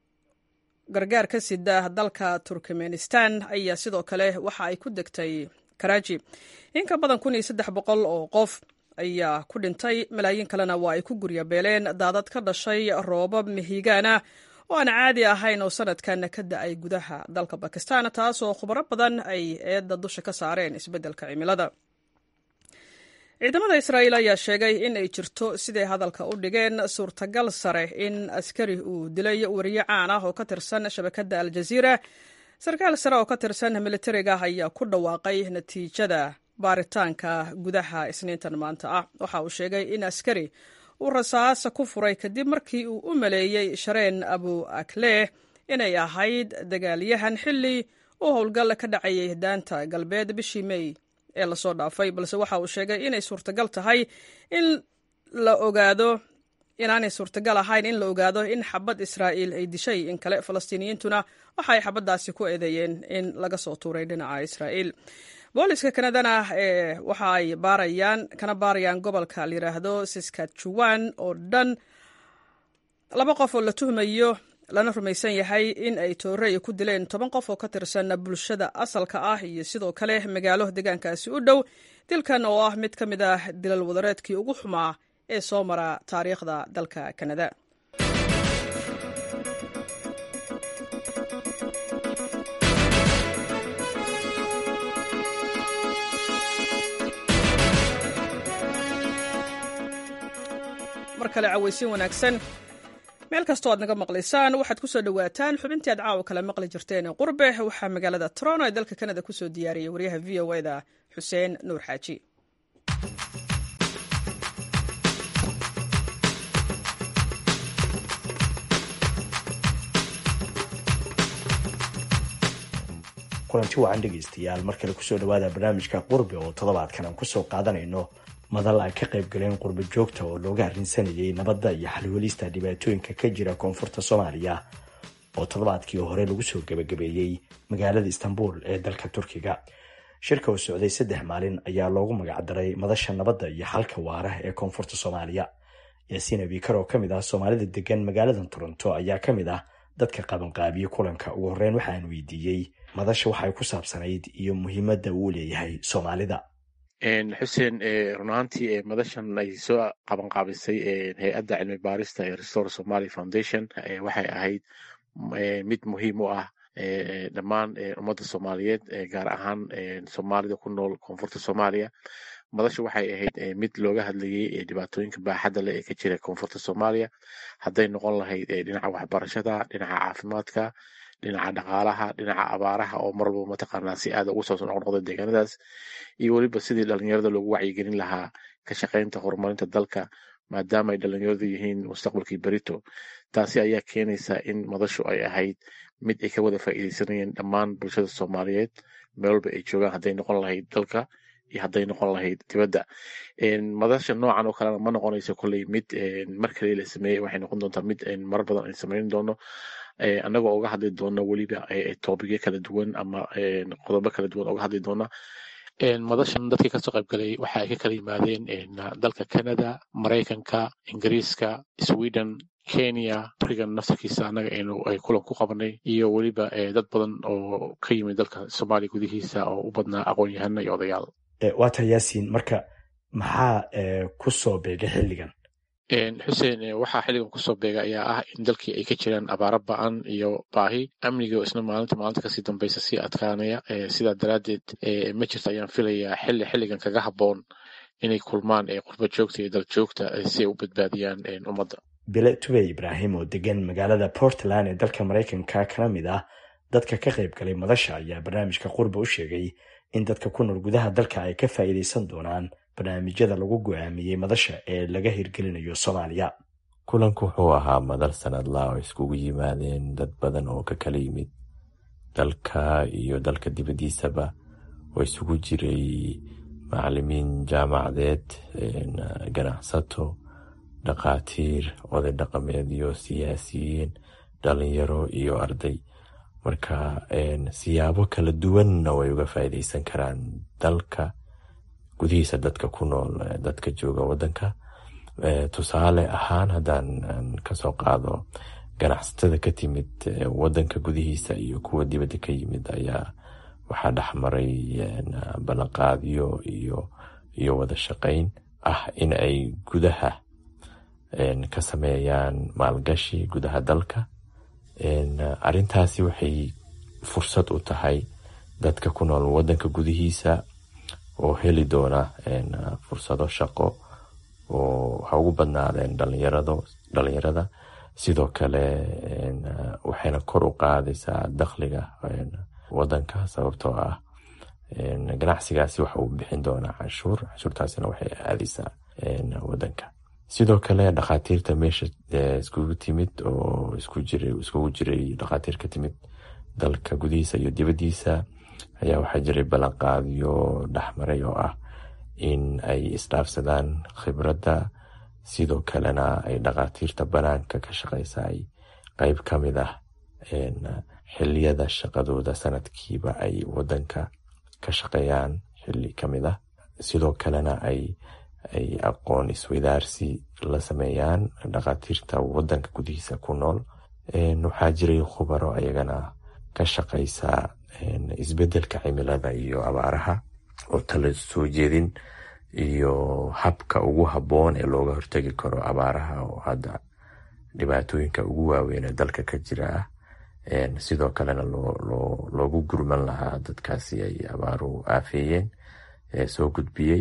gargaar ka sida dalka turkmenistan ayaa sidoo kale waxa ay ku degtay karaaji in ka badan kun iyo saddex boqol oo qof ayaa ku dhintay malaayiin kalena waa ay ku guryabeeleen daadad ka dhashay roobab mihigaana oo aan caadi ahayn oo sanadkan ka da-ay gudaha dalka bakistan taasoo khubaro badan ay eedda dusha ka saareen isbeddelka cimilada ciidamada israa'iil ayaa sheegay in ay jirto siday hadalka u dhigeen suurtagal sare in askari uu dilay wariye caan ah oo ka tirsan shabakadda aljaziira sarkaal sare oo ka tirsan militariga ayaa ku dhawaaqay natiijada baaritaanka gudaha isniintan maanta ah waxa uu sheegay in askari uu rasaas ku furay kadib markii uu u maleeyey shareen abu akleh inay ahayd dagaalyahan xilli uu howlgal ka dhacayay daanta galbeed bishii mey ee lasoo dhaafay balse waxa uu sheegay inay suurtagal tahay in la ogaado inaanay suurtagal ahayn in la ogaado in xabad israa'iil ay dishay in kale falastiiniyiintuna waxa ay xabaddaasi ku eedeeyeen in laga soo tuuray dhinaca israa'iil booliska kanadana ee waxa ay baarayaan kana baarayaan gobolka la yidhaahdo saskatchewan oo dhan laba qof oo la tuhmayo lana rumaysan yahay in ay toorey ku dileen toban qof oo ka tirsan bulshada asalka ah iyo sidoo kale magaalo deegaankaasi u dhow dilkan oo ah mid ka mid ah dilal wadareedkii ugu xumaa ee soo mara taariikhda dalka kanada mar kale caweysin wanaagsan meel kastoo aad naga maqlaysaan waxaad ku soo dhowaataan xubintii aad caawa kale maqli jirteen qurbe waxaa magaalada toronto ee dalka kanada kusoo diyaariyay waryaha v o eda xuseen nuur xaaji kulanti wacan dhegaystayaal mar kale kusoo dhawaada barnaamijka qurbe oo toddobaadkan aan kusoo qaadanayno madal ay ka qayb galeen qurbo joogta oo looga arrinsanayay nabadda iyo xalwelista dhibaatooyinka ka jira koonfurta soomaaliya oo toddobaadkii hore lagu soo gebagabeeyey magaalada istanbul ee dalka turkiga shirka oo socday saddex maalin ayaa loogu magacdaray madasha nabadda iyo xalka waara ee koonfurta soomaaliya yaasiin abikar oo ka mid ah soomaalida degan magaaladan toronto ayaa ka mid ah dadka qabanqaabiye kulanka ugu horreyn waxaan weydiiyey madasha waxay ku saabsanayd iyo muhiimadda uu leeyahay soomaalida xuseen run ahaantii madashan ay soo qabanqaabisay hay-adda cilmi baarista ee restore somaly foundation waxay ahayd mid muhiim u ah dhammaan ummadda soomaaliyeed gaar ahaan soomaalida ku nool koonfurta soomaaliya madashu waxay ahayd mid looga hadlayay dhibaatooyinka baaxadda leh ee ka jira koonfurta soomaaliya hadday noqon lahayd dhinaca waxbarashada dhinaca caafimaadka dhinaca dhaqaalaha dhinaca abaaraha oo mar walba mataqaanaa si aada ugu soo noqnoqda deegaanadaas iyo weliba sidii dhalinyarada loogu wacyigelin lahaa ka shaqaynta horumarinta dalka maadaama ay dhalinyaradu yihiin mustaqbalkii berito taasi ayaa keenaysa in madashu ay ahayd mid ay ka wada faa'iideysanayeen dhammaan bulshada soomaaliyeed meel walba ay joogaan hadday noqon lahayd dalka iyo hadday noqon lahayd dibadda madasha noocan oo kalena ma noqonayso kolley mid mar kale la sameeyey waxay noqon doontaa mid mar badan ay samayn doono annagoo uga hadli doono weliba toobigyo kala duwan ama qodobo kala duwan uga hadli doona madashan dadkii kasoo qayb galay waxa ay ka kala yimaadeen dalka canada maraykanka ingiriiska sweden kenya barigan naftarkiisa annaga aynu ay kulan ku qabanay iyo weliba dad badan oo ka yimid dalka soomaaliya gudihiisa oo u badnaa aqoon-yahano iyo odayaal waata yaasiin marka maxaa ku soo beegay xilligan xuseen waxaa xilligan kusoo beega ayaa ah in dalkii ay ka jiraan abaaro ba-an iyo baahi amniga isna maalinta maalinta kasii dambaysa sii adkaanaya sidaa daraaddeed ma jirto ayaan filayaa xilli xilligan kaga habboon inay kulmaan qurba joogta iyo dal joogta si ay u badbaadiyaan ummadda bile tubey ibraahim oo degan magaalada portland ee dalka maraykanka kana mid ah dadka ka qayb galay madasha ayaa barnaamijka qurba u sheegay in dadka ku nool gudaha dalka ay ka faa'iidaysan doonaan barnaamijyada lagu go-aamiyey madasha ee laga hirgelinayo soomaaliya kulanku wuxuu ahaa madal sanadlaa oo iskugu yimaadeen dad badan oo ka kala yimid dalka iyo dalka dibaddiisaba oo isugu jiray macalimiin jaamacadeed ganacsato dhakhaatiir oday dhaqameedyo siyaasiyiin dhalinyaro iyo arday marka siyaabo kala duwanna way uga faa'iidaysan karaan dalka gudihiisa dadka ku nool dadka jooga wadanka tusaale ahaan haddaan kasoo qaado ganacsatada ka timid wadanka gudihiisa iyo kuwa dibadda ka yimid ayaa waxaa dhexmaray ballanqaadyo iyo iyo wada shaqayn ah in ay gudaha ka sameeyaan maalgashi gudaha dalka arintaasi waxay fursad u tahay dadka ku nool wadanka gudihiisa oo heli doona fursado shaqo oo ha ugu badnaadeen dhalinyarada sidoo kale waxayna kor u qaadaysaa dakhliga wadanka sababtoo ah ganacsigaasi waxa uu bixin doonaa canshuur canshuurtaasina waxay aadaysaa wadanka sidoo kale dhakhaatiirta meesha iskugu timid oo iskugu jiray dhakhaatiir ka timid dalka gudihiisa iyo dibaddiisa ayaa waxaa jiray ballanqaadyo dhexmaray oo ah in ay isdhaafsadaan khibradda sidoo kalena ay dhakhaatiirta banaanka ka shaqaysa ay qeyb ka mid ah xiliyada shaqadooda sanadkiiba ay wadanka ka shaqeeyaan xili ka mid ah sidoo kalena ay ay aqoon isweydaarsi la sameeyaan dhakhaatiirta wadanka gudihiisa ku nool waxaa jiray khubaro ayagana ka shaqaysa isbedelka cimilada iyo abaaraha oo tala soo jeedin iyo habka ugu habboon ee looga hortegi karo abaaraha oo hadda dhibaatooyinka ugu waaweyn ee dalka ka jira ah sidoo kalena loogu gurman lahaa dadkaasi ay abaaruhu aafeeyeen soo gudbiyey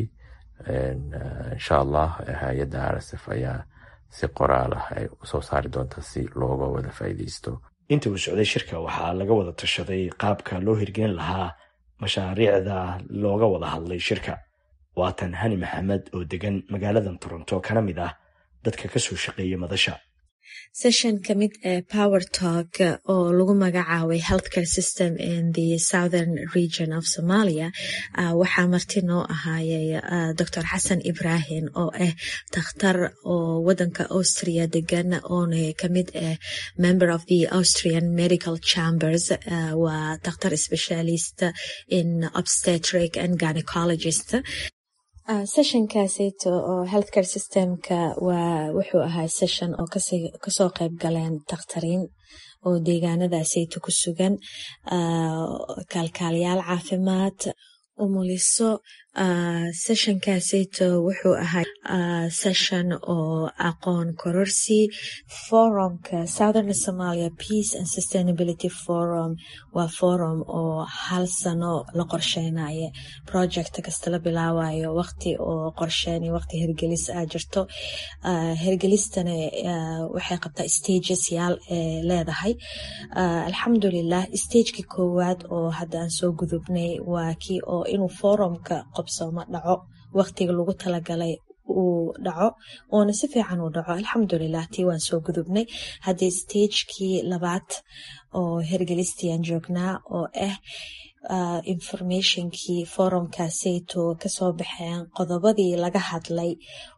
insha allah hay-adda rsf ayaa si qoraal ah ay usoo saari doonta si looga wada faa'iideysto inta uu socday shirka waxaa laga wada tashaday qaabka loo hirgelin lahaa mashaariicda looga wada hadlay shirka waatan hani maxamed oo degan magaaladan toronto kana mid ah dadka kasoo shaqeeya madasha session ka mid ee power talk oo lagu magacaabay healthcare system in the southern region of somalia waxaa marti noo ahaayay dor xasan ibrahim oo ah dakhtar oo wadanka austria degan oona kamid ah member of the austrian medical chambers waa dakhtar specialist in obstetric and gynecologist sessionkaaseyto oo healthcare systemka waa wuxuu ahaa session oo kasoo qeyb galeen dakhtariin oo deegaanadaaseyto ku sugan kaalkaaliyaal caafimaad umuliso sessionkaaseyto wuxuu ahaa session oo aqoon kororsi forumka southern somalia peace and sustainability forum waa forum oo hal sano la qorsheynayo project kasta la bilaabayo waqti oo qorsheyn iyo waqti hergelis a jirto hergelistana waxay qabtaa stages yaal ee leedahay alxamdulilah stagekii koowaad oo hadda aan soo gudubnay waa kii oo inuu forumka qobsooma dhaco waqtiga lagu talagalay uu dhaco oona si fiican uu dhaco alxamdulilah tii waan soo gudubnay haddii stagekii labaad oo hergelistiiaan joognaa oo ah informationkii forumkaaseyto kasoo baxeen qodobadii laga hadlay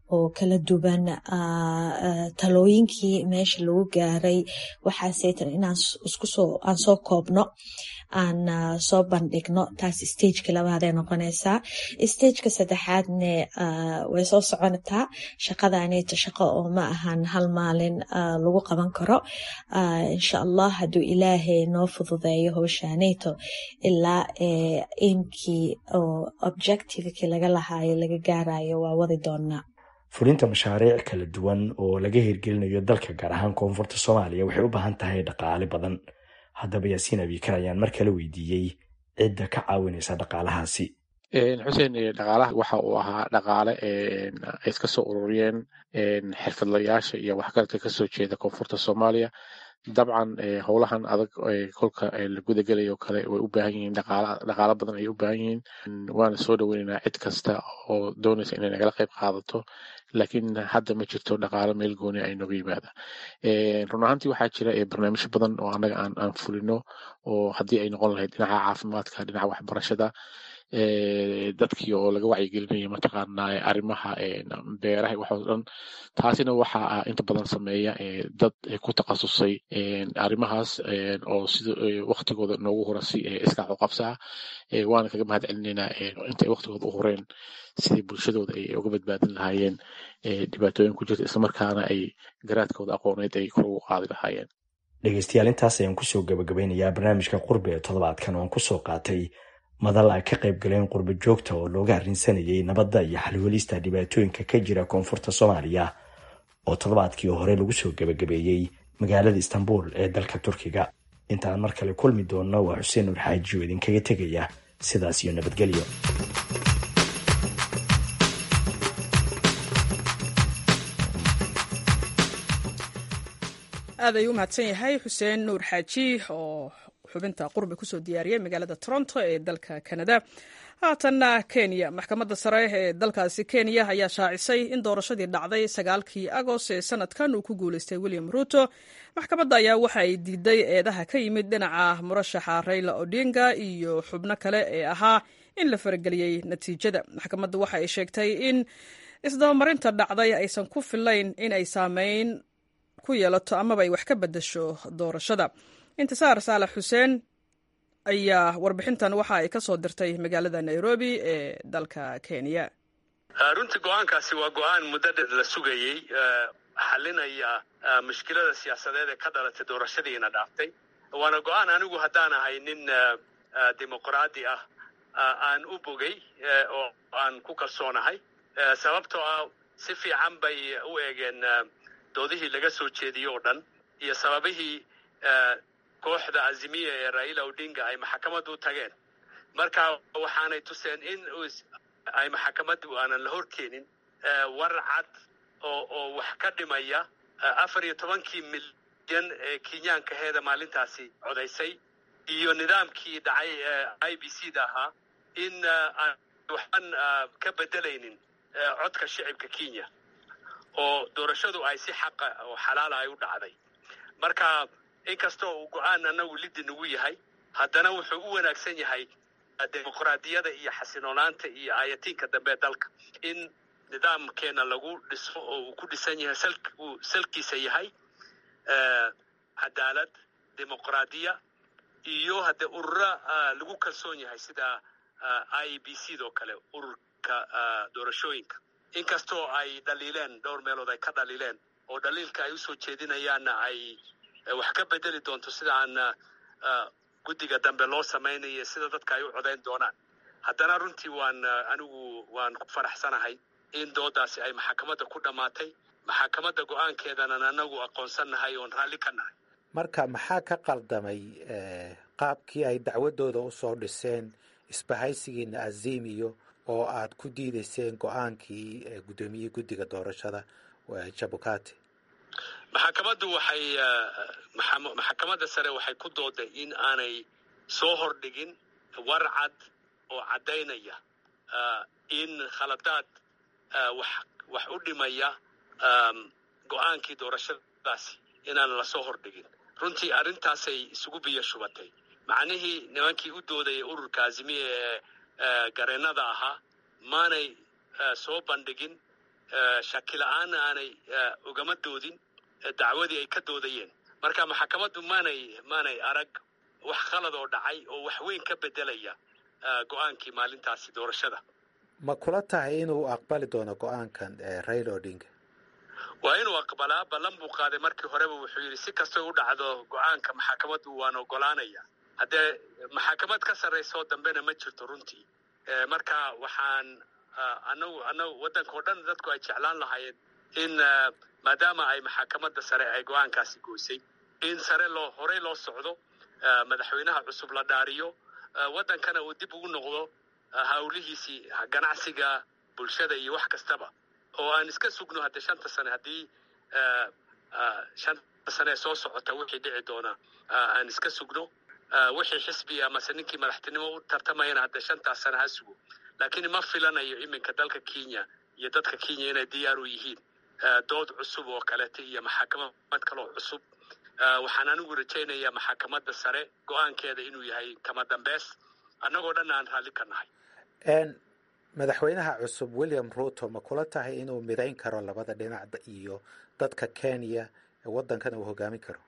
oo kala duwan talooyinkii meesha lagu gaaray waxaaseytan inaan iskusoo aan soo koobno aan soo bandhigno taas stageka labaadee noqonaysaa stageka saddexaadne way soo soconataa shaqadaneeto shaqo oo ma ahan hal maalin lagu qaban karo insha allah hadduu ilaahay noo fududeeyo howshaaneyto ilaa aimkii oo objectivekii laga lahaayo laga gaarayo waa wadi doonaa fulinta mashaariic kala duwan oo laga hirgelinayo dalka gaar ahaan koonfurta soomaaliya waxay u baahan tahay dhaqaale badan haddaba yaasiin abikar ayaan mar kale weydiiyey cidda ka caawinaysa dhaqaalahaasi xuseen dhaqaalaha waxa uu ahaa dhaqaale ay iska soo ururiyeen xirfadlayaasha iyo waxgaradka kasoo jeeda koonfurta soomaaliya dabcan howlahan adag kolka la gudagelayo kale way u baahan yihiin dhaqaalo badan ay u baahan yihiin waana soo dhoweynaynaa cid kasta oo doonaysa inay nagala qayb qaadato laakiin hadda ma jirto dhaqaalo meel gooni ay nooga yimaada run ahaantii waxaa jira barnaamijyo badan oo annaga aan fulino oo haddii ay noqon lahayd dhinaca caafimaadka dhinaca waxbarashada dadkii oo laga wacyigelinayo mataqaanaa arrimaha beeraha waxoo dhan taasina waxaa inta badan sameeya dad ku takhasusay arrimahaas oo sida waktigooda noogu hora si iskaac u qabsaa waana kaga mahad celinaynaa intay waktigooda u horeen sidii bulshadooda ay uga badbaadin lahaayeen dhibaatooyin ku jirta islamarkaana ay garaadkooda aqooneed ay kor ugu qaadi lahaayeen dhegeystayaal intaas ayaan kusoo gabagabeynayaa barnaamijka qurbe ee toddobaadkan oon kusoo qaatay madal ay ka qayb galeen qurbo joogta oo looga arrinsanayay nabadda iyo xalwelista dhibaatooyinka ka jira koonfurta soomaaliya oo toddobaadkii hore lagu soo gebagabeeyey magaalada istanbul ee dalka turkiga intaan mar kale kulmi doonno waa xuseen nuur xaaji oo idinkaga tegaya sidaas iyo nabadgelyo aad ayuu u mahadsan yahay xuseen nuur xaaji oo xubinta qurbi kusoo diyaariyey magaalada toronto ee dalka canada haatanna kenya maxkamadda sare ee dalkaasi kenya ayaa shaacisay in doorashadii dhacday sagaalkii agost ee sanadkan uu ku guuleystay william ruto maxkamadda ayaa waxa ay diiday eedaha ka yimid dhinaca murashaxa rayla odinga iyo xubno kale ee ahaa in la farageliyey natiijada maxkamadda waxa ay sheegtay in isdabamarinta dhacday aysan ku filayn in ay saameyn ku yeelato amaba ay wax ka bedasho doorashada intisaar saalax xuseen ayaa warbixintan waxa ay ka soo dirtay magaalada nairobi ee dalka kenya runtii go-aankaasi waa go-aan muddo dheer la sugayey xalinaya mushkilada siyaasadeed ee ka dhalatay doorashadiina dhaaftay waana go-aan anigu haddaan ahay nin dimuqraadi ah aan u bogay oo aan ku kalsoonahay sababtoo ah si fiican bay u eegeen doodihii laga soo jeediyey oo dhan iyo sababihii kooxda azimiya ee raila odinga ay maxkamaddu u tageen marka waxaanay tuseen in ay maxkamaddu aanan la horkeenin war cad oo oo wax ka dhimaya afar iyo tobankii milyan ee kenyaankaheeda maalintaasi codaysay iyo nidaamkii dhacay i b c da ahaa in aan waxban ka bedelaynin codka shicibka kenya oo doorashadu ay si xaqa oo xalaala ay u dhacday marka inkastoo uu go-aan anagu liddi nagu yahay haddana wuxuu u wanaagsan yahay dimuqraadiyada iyo xasiloonaanta iyo aayatiinka dambe dalka in nidaamkeena lagu dhiso oo uu ku dhisan yahay uu salkiisa yahay cadaalad dimuqraadiya iyo haddee urura lagu kalsoon yahay sida i b c doo kale ururka doorashooyinka inkastoo ay dhaliileen dhowr meelood ay ka dhaliileen oo dhaliilka ay usoo jeedinayaanna ay wax ka bedeli doonto sida aan guddiga dambe loo samaynayo sida dadka ay u codayn doonaan haddana runtii waan anigu waan ku faraxsanahay in doodaasi ay maxkamadda ku dhammaatay maxkamadda go-aankeedanan anagu aqoonsannahay oon raalli ka nahay marka maxaa ka qaldamay qaabkii ay dacwadooda usoo dhiseen isbahaysigiina azimiyo oo aad ku diidayseen go-aankii guddoomiyihii guddiga doorashada jabukati maxkamaddu waxay maxkamadda sare waxay ku dooday in aanay soo hordhigin war cad oo caddaynaya in khaladaad wax wax u dhimaya go-aankii doorashadaasi inaan lasoo hordhigin runtii arrintaasay isugu biyo shubatay macnihii nimankii u doodaya ururka azimiya ee gareennada ahaa maanay soo bandhigin shaki la-aanna aanay ugama doodin dacwadii ay ka doodayeen marka maxakamaddu maanay maanay arag wax khalad oo dhacay oo wax weyn ka bedelaya go-aankii maalintaasi doorashada ma kula tahay inuu aqbali doono go-aankan raila odinga waa inuu aqbalaa ballan buu qaaday markii horeba wuxuu yidhi si kastay u dhacdo go-aanka maxakamaddu waan ogolaanaya haddee maxakamad ka sarraysa oo dambena ma jirto runtii marka waxaan anagu anagu waddanka oo dhan dadku ay jeclaan lahaayeen in maadaama ay maxakamadda sare ay go-aankaasi goysay in sare loo horey loo socdo madaxweynaha cusub la dhaariyo waddankana uu dib ugu noqdo hawlihiisii ganacsiga bulshada iyo wax kastaba oo aan iska sugno haddee shanta sane haddii shanta sane ee soo socota wixii dhici doona aan iska sugno wixii xisbi amase ninkii madaxtinimo u tartamayana haddee shantaas sane ha sugo laakiin ma filanayo iminka dalka kenya iyo dadka kenya inay diyaar u yihiin dood cusub oo kaleeta iyo maxakamad kaloo cusub waxaan anigu rajaynayaa maxakamadda sare go-aankeeda inuu yahay kama dambeys annagoo dhan aan raalli ka nahay madaxweynaha cusub william ruto ma kula tahay inuu midayn karo labada dhinac iyo dadka kenya waddankana uu hogaamin karo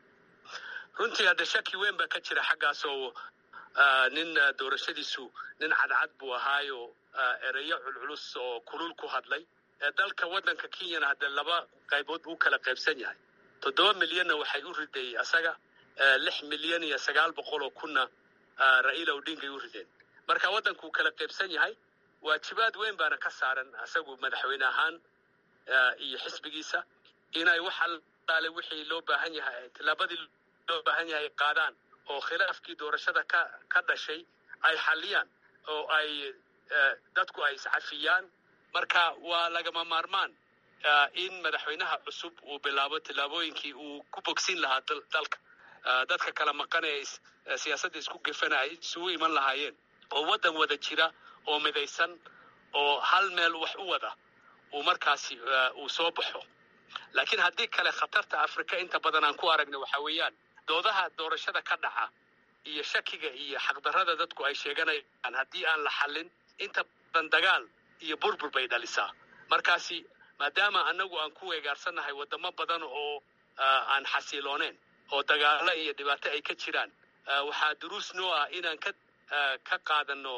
runtii hadde shaki weyn baa ka jira xaggaas oo nin doorashadiisu nin cadcad buu ahaayo ereyo culculus oo kulul ku hadlay dalka waddanka kenyana hadde laba qaybood buu kala qaybsan yahay toddoba milyanna waxay u riday asaga lix milyan iyo sagaal boqol oo kunna ra'iila odingay u rideen marka waddankuu kala qaybsan yahay waajibaad weyn baana ka saaran asagu madaxweyne ahaan iyo xisbigiisa inay wax allaale wixii loo baahan yahay tillaabadii loo baahan yahay qaadaan oo khilaafkii doorashada ka ka dhashay ay xalliyaan oo ay dadku ay iscafiyaan marka waa lagama maarmaan in madaxweynaha cusub uu bilaabo tillaabooyinkii uu ku bogsin lahaa dalka dadka kala maqan ee siyaasadda isku gefana ay isugu iman lahaayeen oo waddan wada jira oo midaysan oo hal meel wax u wada uu markaasi uu soo baxo laakiin haddii kale khatarta afrika inta badan aan ku aragna waxa weeyaan doodaha doorashada ka dhaca iyo shakiga iyo xaqdarrada dadku ay sheeganayaan haddii aan la xallin inta badan dagaal iyo burbur bay dhalisaa markaasi maadaama annagu aan ku weegaarsannahay waddamo badan oo aan xasilooneen oo dagaalo iyo dhibaato ay ka jiraan waxaa duruus noo ah inaan ka ka qaadano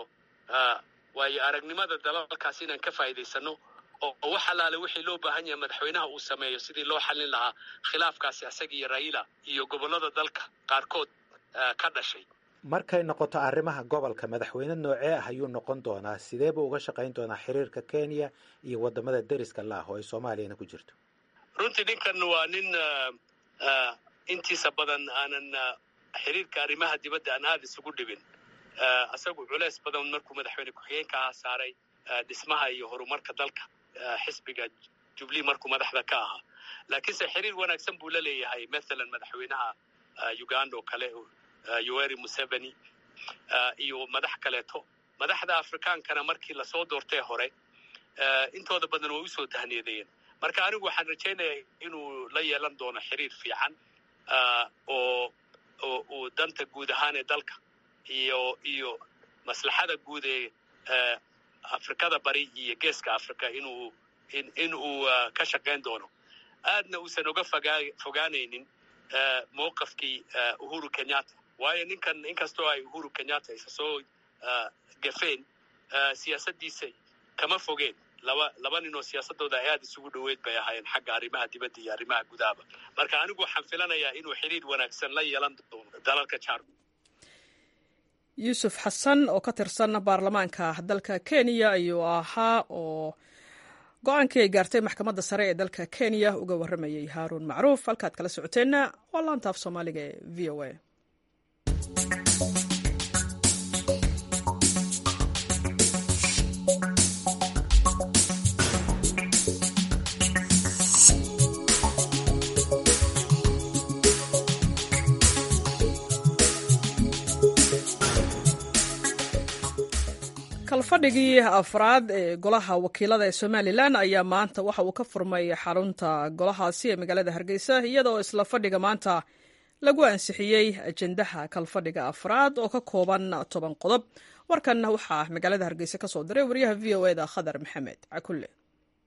waayo aragnimada dalalkaas inaan ka faa'iidaysano oo wax allaale wixii loo baahan yahay madaxweynaha uu sameeyo sidii loo xallin lahaa khilaafkaasi asaga iyo raila iyo gobollada dalka qaarkood ka dhashay markay noqoto arrimaha gobolka madaxweyne noocee ah ayuu noqon doonaa sidee buu uga shaqayn doonaa xiriirka kenya iyo waddamada deriska la ah oo ay soomaaliyana ku jirto runtii ninkan waa nin intiisa badan aanan xiriirka arrimaha dibadda aan aada isugu dhibin asagu culeys badan markuu madaxweyne ku-xigeenka ahaa saaray dhismaha iyo horumarka dalka xisbiga jubli markuu madaxda ka ahaa laakiinse xiriir wanaagsan buu la leeyahay mathalan madaxweynaha uganda oo kale yoweri museveni iyo madax kaleeto madaxda afrikaankana markii lasoo doortay hore intooda badan way usoo tahniyadeeyeen marka anigu waxaan rajaynayaa inuu la yeelan doono xiriir fiican oo oo uu danta guud ahaan ee dalka iyo iyo maslaxada guud ee afrikada bari iyo geeska africa inuu in uu ka shaqayn doono aadna uusan uga fogaa fogaanaynin mowqafkii uhuru kenyatta waayo ninkan inkastoo ay uhuru kenyatta isa soo gafeen siyaasaddiisa kama fogeen laba laba nin oo siyaasadooda ay aada isugu dhoweyd bay ahaayeen xagga arrimaha dibadda iyo arrimaha gudahaba marka anigu waxaan filanayaa inuu xiriir wanaagsan la yeelan doono dalalka jaar yuusuf xasan oo ka tirsan baarlamaanka dalka kenya ayuu ahaa oo go-aankii ay gaartay maxkamadda sare ee dalka kenya uga warramayay haaruun macruuf halkaad kala socoteenna waa laantaaf soomaaliga ee v o a kalfadhigii afraad ee golaha wakiilada ee somalilan ayaa maanta waxa uu ka furmay xarunta golahaasi ee magaalada hargeysa iyadoo isla fadhiga maanta lagu ansixiyey ajendaha kalfadhiga afraad oo ka kooban toban qodob warkan waxaa magaalada hargeysa ka soo diray wariyaha v o eda khadar maxamed cakulle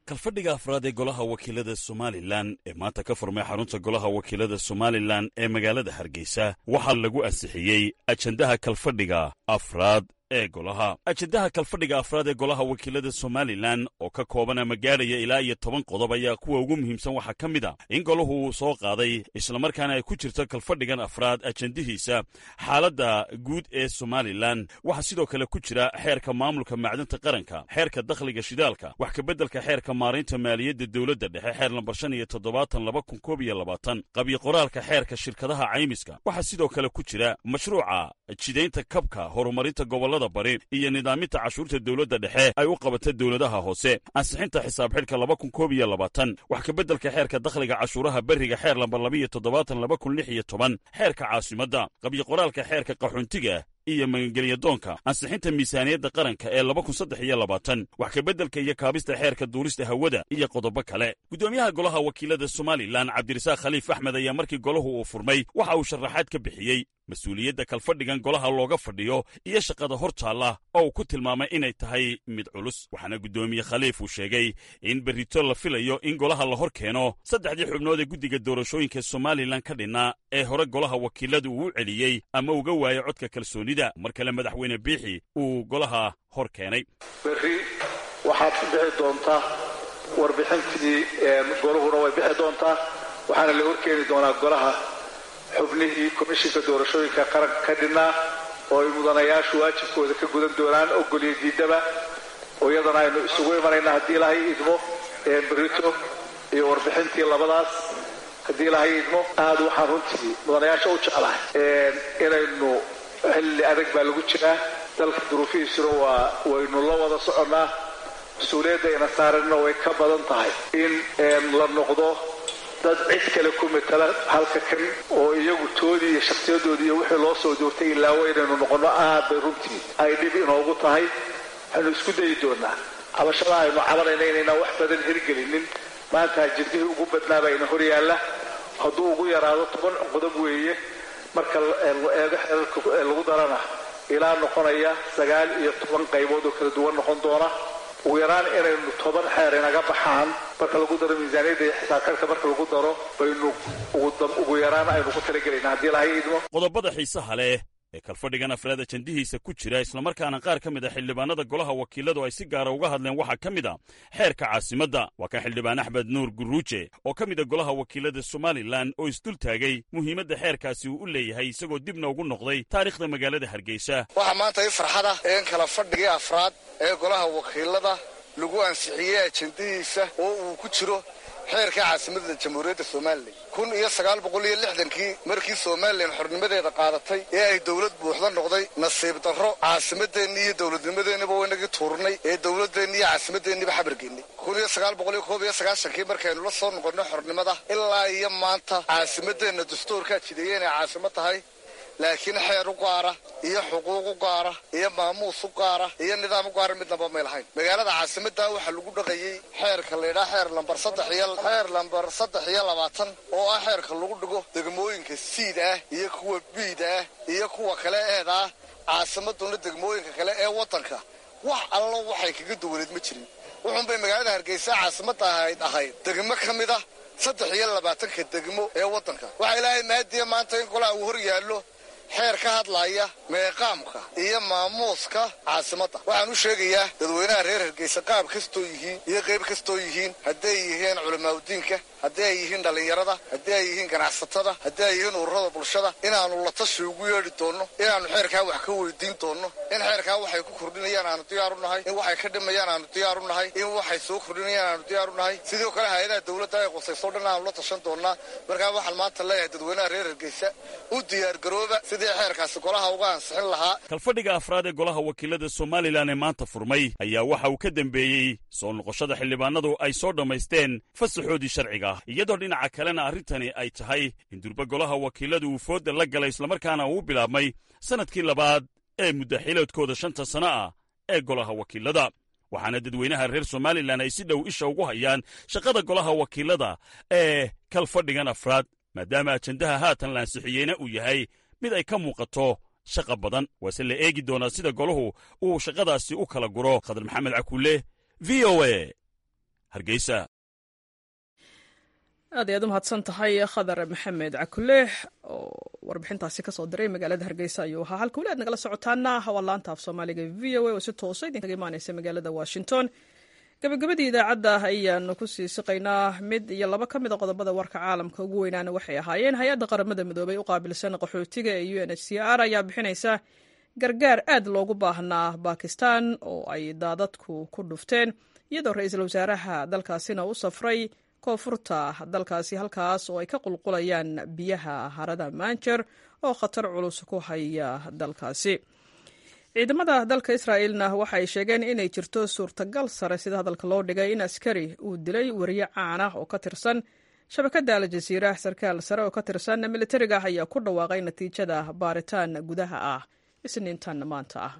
kalfadhiga afraad ee golaha wakiilada somalilan ee maanta ka furmay xarunta golaha wakiilada somalilan ee magaalada hargeysa waxaa lagu ansixiyey ajendaha kalfadhiga afraad ee golaha ajendaha kalfadhiga afraad ee golaha wakiilada somalilan oo ka kooban ama gaadhaya ilaa iyo toban qodob ayaa kuwa ugu muhiimsan waxaa ka mid a in golahu uu soo qaaday islamarkaana ay ku jirto kalfadhigan afraad ajendihiisa xaaladda guud ee somalilan waxaa sidoo kale ku jira xeerka maamulka macdanta qaranka xeerka dakhliga shidaalka wax kabeddelka xeerka maaraynta maaliyadda dowladda dhexe xeer lambar shan iyo toddobaatan laba kun koob iyo labaatan qabyo qoraalka xeerka shirkadaha caymiska waxaa sidoo kale ku jira mashruuca jidaynta kabka horumarinta gobollada bari iyo nidaaminta cashuurta dowladda dhexe ay u qabata dowladaha hoose ansixinta xisaab xidhka laba kun koob iyo labaatan wax kabeddelka xeerka dakhliga cashuuraha berriga xeer lambar labaiyo toddobaatan laba kun lix iyo toban xeerka caasimadda qabyo qoraalka xeerka qaxoontiga iyo magangelyadoonka ansixinta miisaaniyadda qaranka ee laba kun saddex iyo labaatan wax kabeddelka iyo kaabista xeerka duulista hawada iyo qodobo kale guddoomiyaha golaha wakiilada somalilan cabdirasaaq khaliif axmed ayaa markii golahu uu furmay waxa uu sharaxaad ka bixiyey mas-uuliyadda kalfadhigan golaha looga fadhiyo iyo shaqada hor taalla oo uu ku tilmaamay inay tahay mid culus waxaana guddoomiye khaliif uu sheegay in berrito la filayo in golaha la hor keeno saddexdii xubnood ee guddiga doorashooyinka somalilan ka dhinna ee hore golaha wakiilada uu u celiyey ama uga waayey codka kalsoonida mar kale madaxweyne biixi uu golaha hor keenay berri waxaad ku bixi doontaa warbixintii golahuna way bixi doontaa waxaana la horkeeni doonaa golaha xubnihii komishinka doorashooyinka qaranka ka dhinnaa oo ay mudanayaashu waajibkooda ka gudan doonaan ogoliyo diidaba oo iyadana aynu isugu imanayna haddii ilahay idmo berito iyo warbixintii labadaas haddii ilahay idmo aad waxaan runtii mudanayaasha u jeclahay inaynu xilli adag baa lagu jiraa dalka duruufihiisuna waa waynu la wada soconnaa mas-uuliyadda ina saaranna way ka badan tahay in la noqdo dad cid kale ku matala halka kan oo iyagu toodii iyo shakhsiyadoodii iyo wixii loo soo doortay ilaawo inaynu noqonno aad bay runtii ay dhib inoogu tahay waxaynu isku dayi doonaa cabashada aynu cabanayna inaynaan wax badan hirgelinin maanta jirdihii ugu badnaaba ina hor yaalla hadduu ugu yaraado toban qodob weeye marka eego xeerarka lagu darana ilaa noqonaya sagaal iyo toban qaybood oo kala duwan noqon doona ugu yaraan inaynu toban xeer inaga baxaan marka lagu daro miisaaniyadda iyo xisaabkarka marka lagu daro baynu ugu yaraan aynu ku talagelayna haddii lahay idmo qodobada xiisaha leh ee kalfadhigan afraad ajendihiisa ku jira islamarkaana qaar ka mid a xildhibaanada golaha wakiiladu ay si gaara uga hadleen waxaa ka mid a xeerka caasimadda waa kan xildhibaan axmed nuur guruuje oo ka mid a golaha wakiilada somalilan oo isdul taagay muhiimadda xeerkaasi uu u leeyahay isagoo dibna ugu noqday taariikhda magaalada hargeysa waxaa maanta i farxada in kala fadhigii afraad ee golaha wakiilada lagu ansixiyey ajendihiisa oo uu ku jiro xeerka caasimadda jamhuuriyadda somalilan kun iyo sagaal boqol iyo lixdankii markii somalilan xornimadeeda qaadatay ee ay dowlad buuxda noqday nasiib darro caasimadeenni iyo dowladnimadeennaba waynagii tuurnay ee dowladeenni iyo caasimadeenniba xabargeennay kun iyo sagaal boqol iyo koob iyo sagaashankii markaynu la soo noqonno xornimada ilaa iyo maanta caasimadeenna dastuurkaa jideeye inay caasimo tahay laakiin xeer u gaara iyo xuquuq u gaara iyo maamuus u gaara iyo nidaam u gaara midnaba may lahayn magaalada caasimadda waxaa lagu dhaqayey xeerka laydhaa xeer lambar saddex iyo xeer lambar saddex iyo labaatan oo ah xeerka lagu dhigo degmooyinka siid ah iyo kuwa biid ah iyo kuwa kale eed ah caasimaduna degmooyinka kale ee waddanka wax allo waxay kaga duwaneed ma jirin wuxuunbay magaalada hargeysa caasimadda ahayd ahayd degmo ka mid ah saddex iyo labaatanka degmo ee waddanka waxaa ilaahay maadiya maanta in golaha uu hor yaallo xeer ka hadlaya meeqaamka iyo maamuuska caasimadda waxaan u sheegayaa dadweynaha reer hargeysa qaab kastoo yihiin iyo qayb kastoo yihiin hadday yihiin culamaauddiinka haddii ay yihiin dhallinyarada haddii ay yihiin ganacsatada haddii ay yihiin ururada bulshada inaannu la tashi ugu yeedhi doonno inaannu xeerkaa wax ka weydiin doonno in xeerkaa waxay ku kordhinayaan aanu diyaar u nahay in waxay ka dhimayaan aanu diyaar u nahay in waxay soo kordhinayaan aanu diyaar u nahay sidoo kale hay-adaha dowladda ay qusayso dhan aanu la tashan doonnaa markaa waxaan maanta leeyahay dadweynaha reer hargeysa u diyaargarooba sidii xeerkaasi golaha uga ansixin lahaa kalfadhiga afraad ee golaha wakiilada somalilan ee maanta furmay ayaa waxa uu ka dembeeyey soo noqoshada xildhibaanadu ay soo dhammaysteen fasaxoodii sharciga iyadoo dhinaca kalena arrintani ay tahay in durba golaha wakiiladu uu foodda la galay islamarkaana uu bilaabmay sannadkii labaad ee muddaxiloodkooda shanta sanno ah ee golaha wakiilada waxaana dadweynaha reer somalilan ay si dhow isha ugu hayaan shaqada golaha wakiilada ee kalfadhigan afraad maadaama ajendaha haatan la ansixiyeyna uu yahay mid ay ka muuqato shaqa badan waase la eegi doonaa sida golahu uu shaqadaasi u kala guro khadar maxamed cakuule v o a hargeysa aad ayaad u mahadsan tahay khadar maxamed cakuleex oo warbixintaasi kasoo diray magaalada hargeysa ayuu ahaa halka weli aad nagala socotaana hawaa laanta af soomaaliga v o a oo si toosa idinkaga imaaneysa magaalada washington gabagabadii idaacadda ayaanu kusii siqaynaa mid iyo laba ka mida qodobada warka caalamka ugu weynaana waxay ahaayeen hay-adda qaramada midoobay u qaabilsan qaxootiga ee u n h c r ayaa bixinaysa gargaar aad loogu baahnaa bakistan oo ay daadadku ku dhufteen iyadoo ra-iisul wasaaraha dalkaasina u safray koonfurta dalkaasi halkaas oo ay ka qulqulayaan biyaha harada manjer oo khatar culus ku haya dalkaasi ciidamada dalka israa'eelna waxa ay sheegeen inay jirto suurtagal sare sida hadalka loo dhigay in askari uu dilay wariye caan ah oo ka tirsan shabakadda aljaziira sarkaal sare oo ka tirsan militariga ah ayaa ku dhawaaqay natiijada baaritaan gudaha ah isniintan maanta ah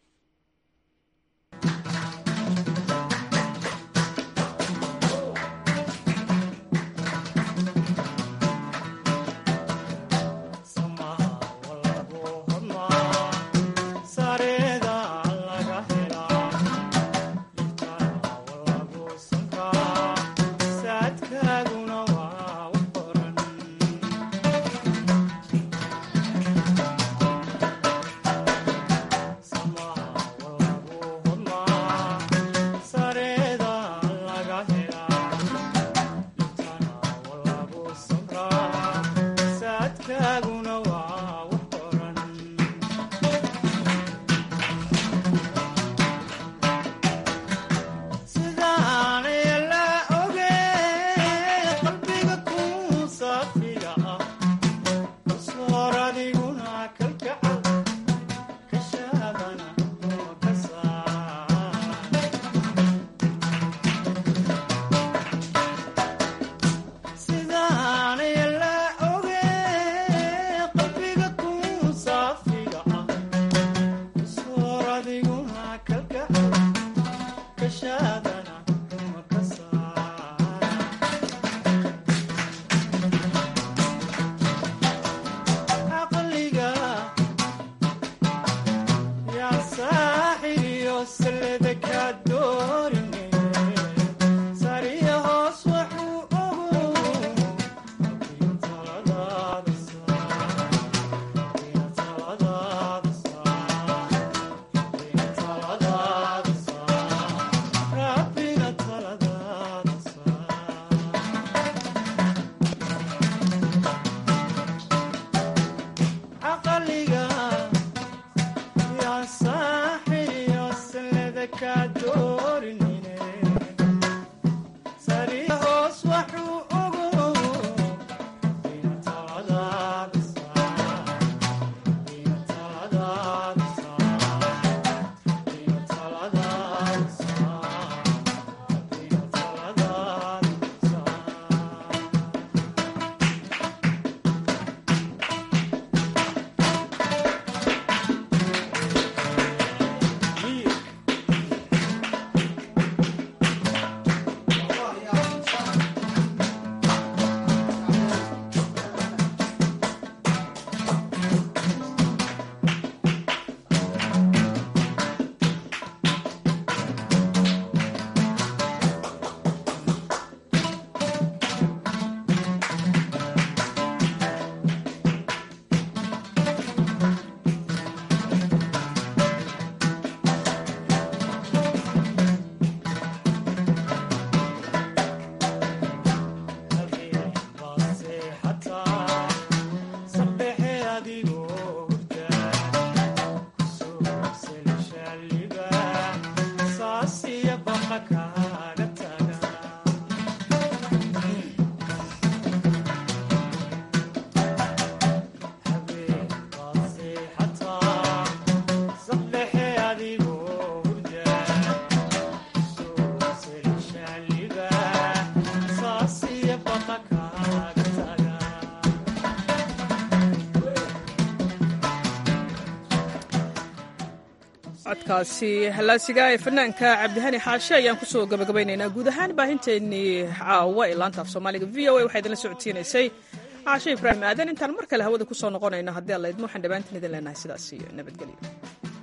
codkaasi hallaasiga ee fanaanka cabdihani xaashe ayaan kusoo gabagabaynaynaa guud ahaan baahinteennii caawa ee laanta af soomaaliga v o a waxaa idinla socodsiinaysay caashe ibraahim aadan intaan mar kale hawada kusoo noqonayno haddii alla idmo waxaan dhammaantiin idin leenahay sidaas iyo nabadgelyo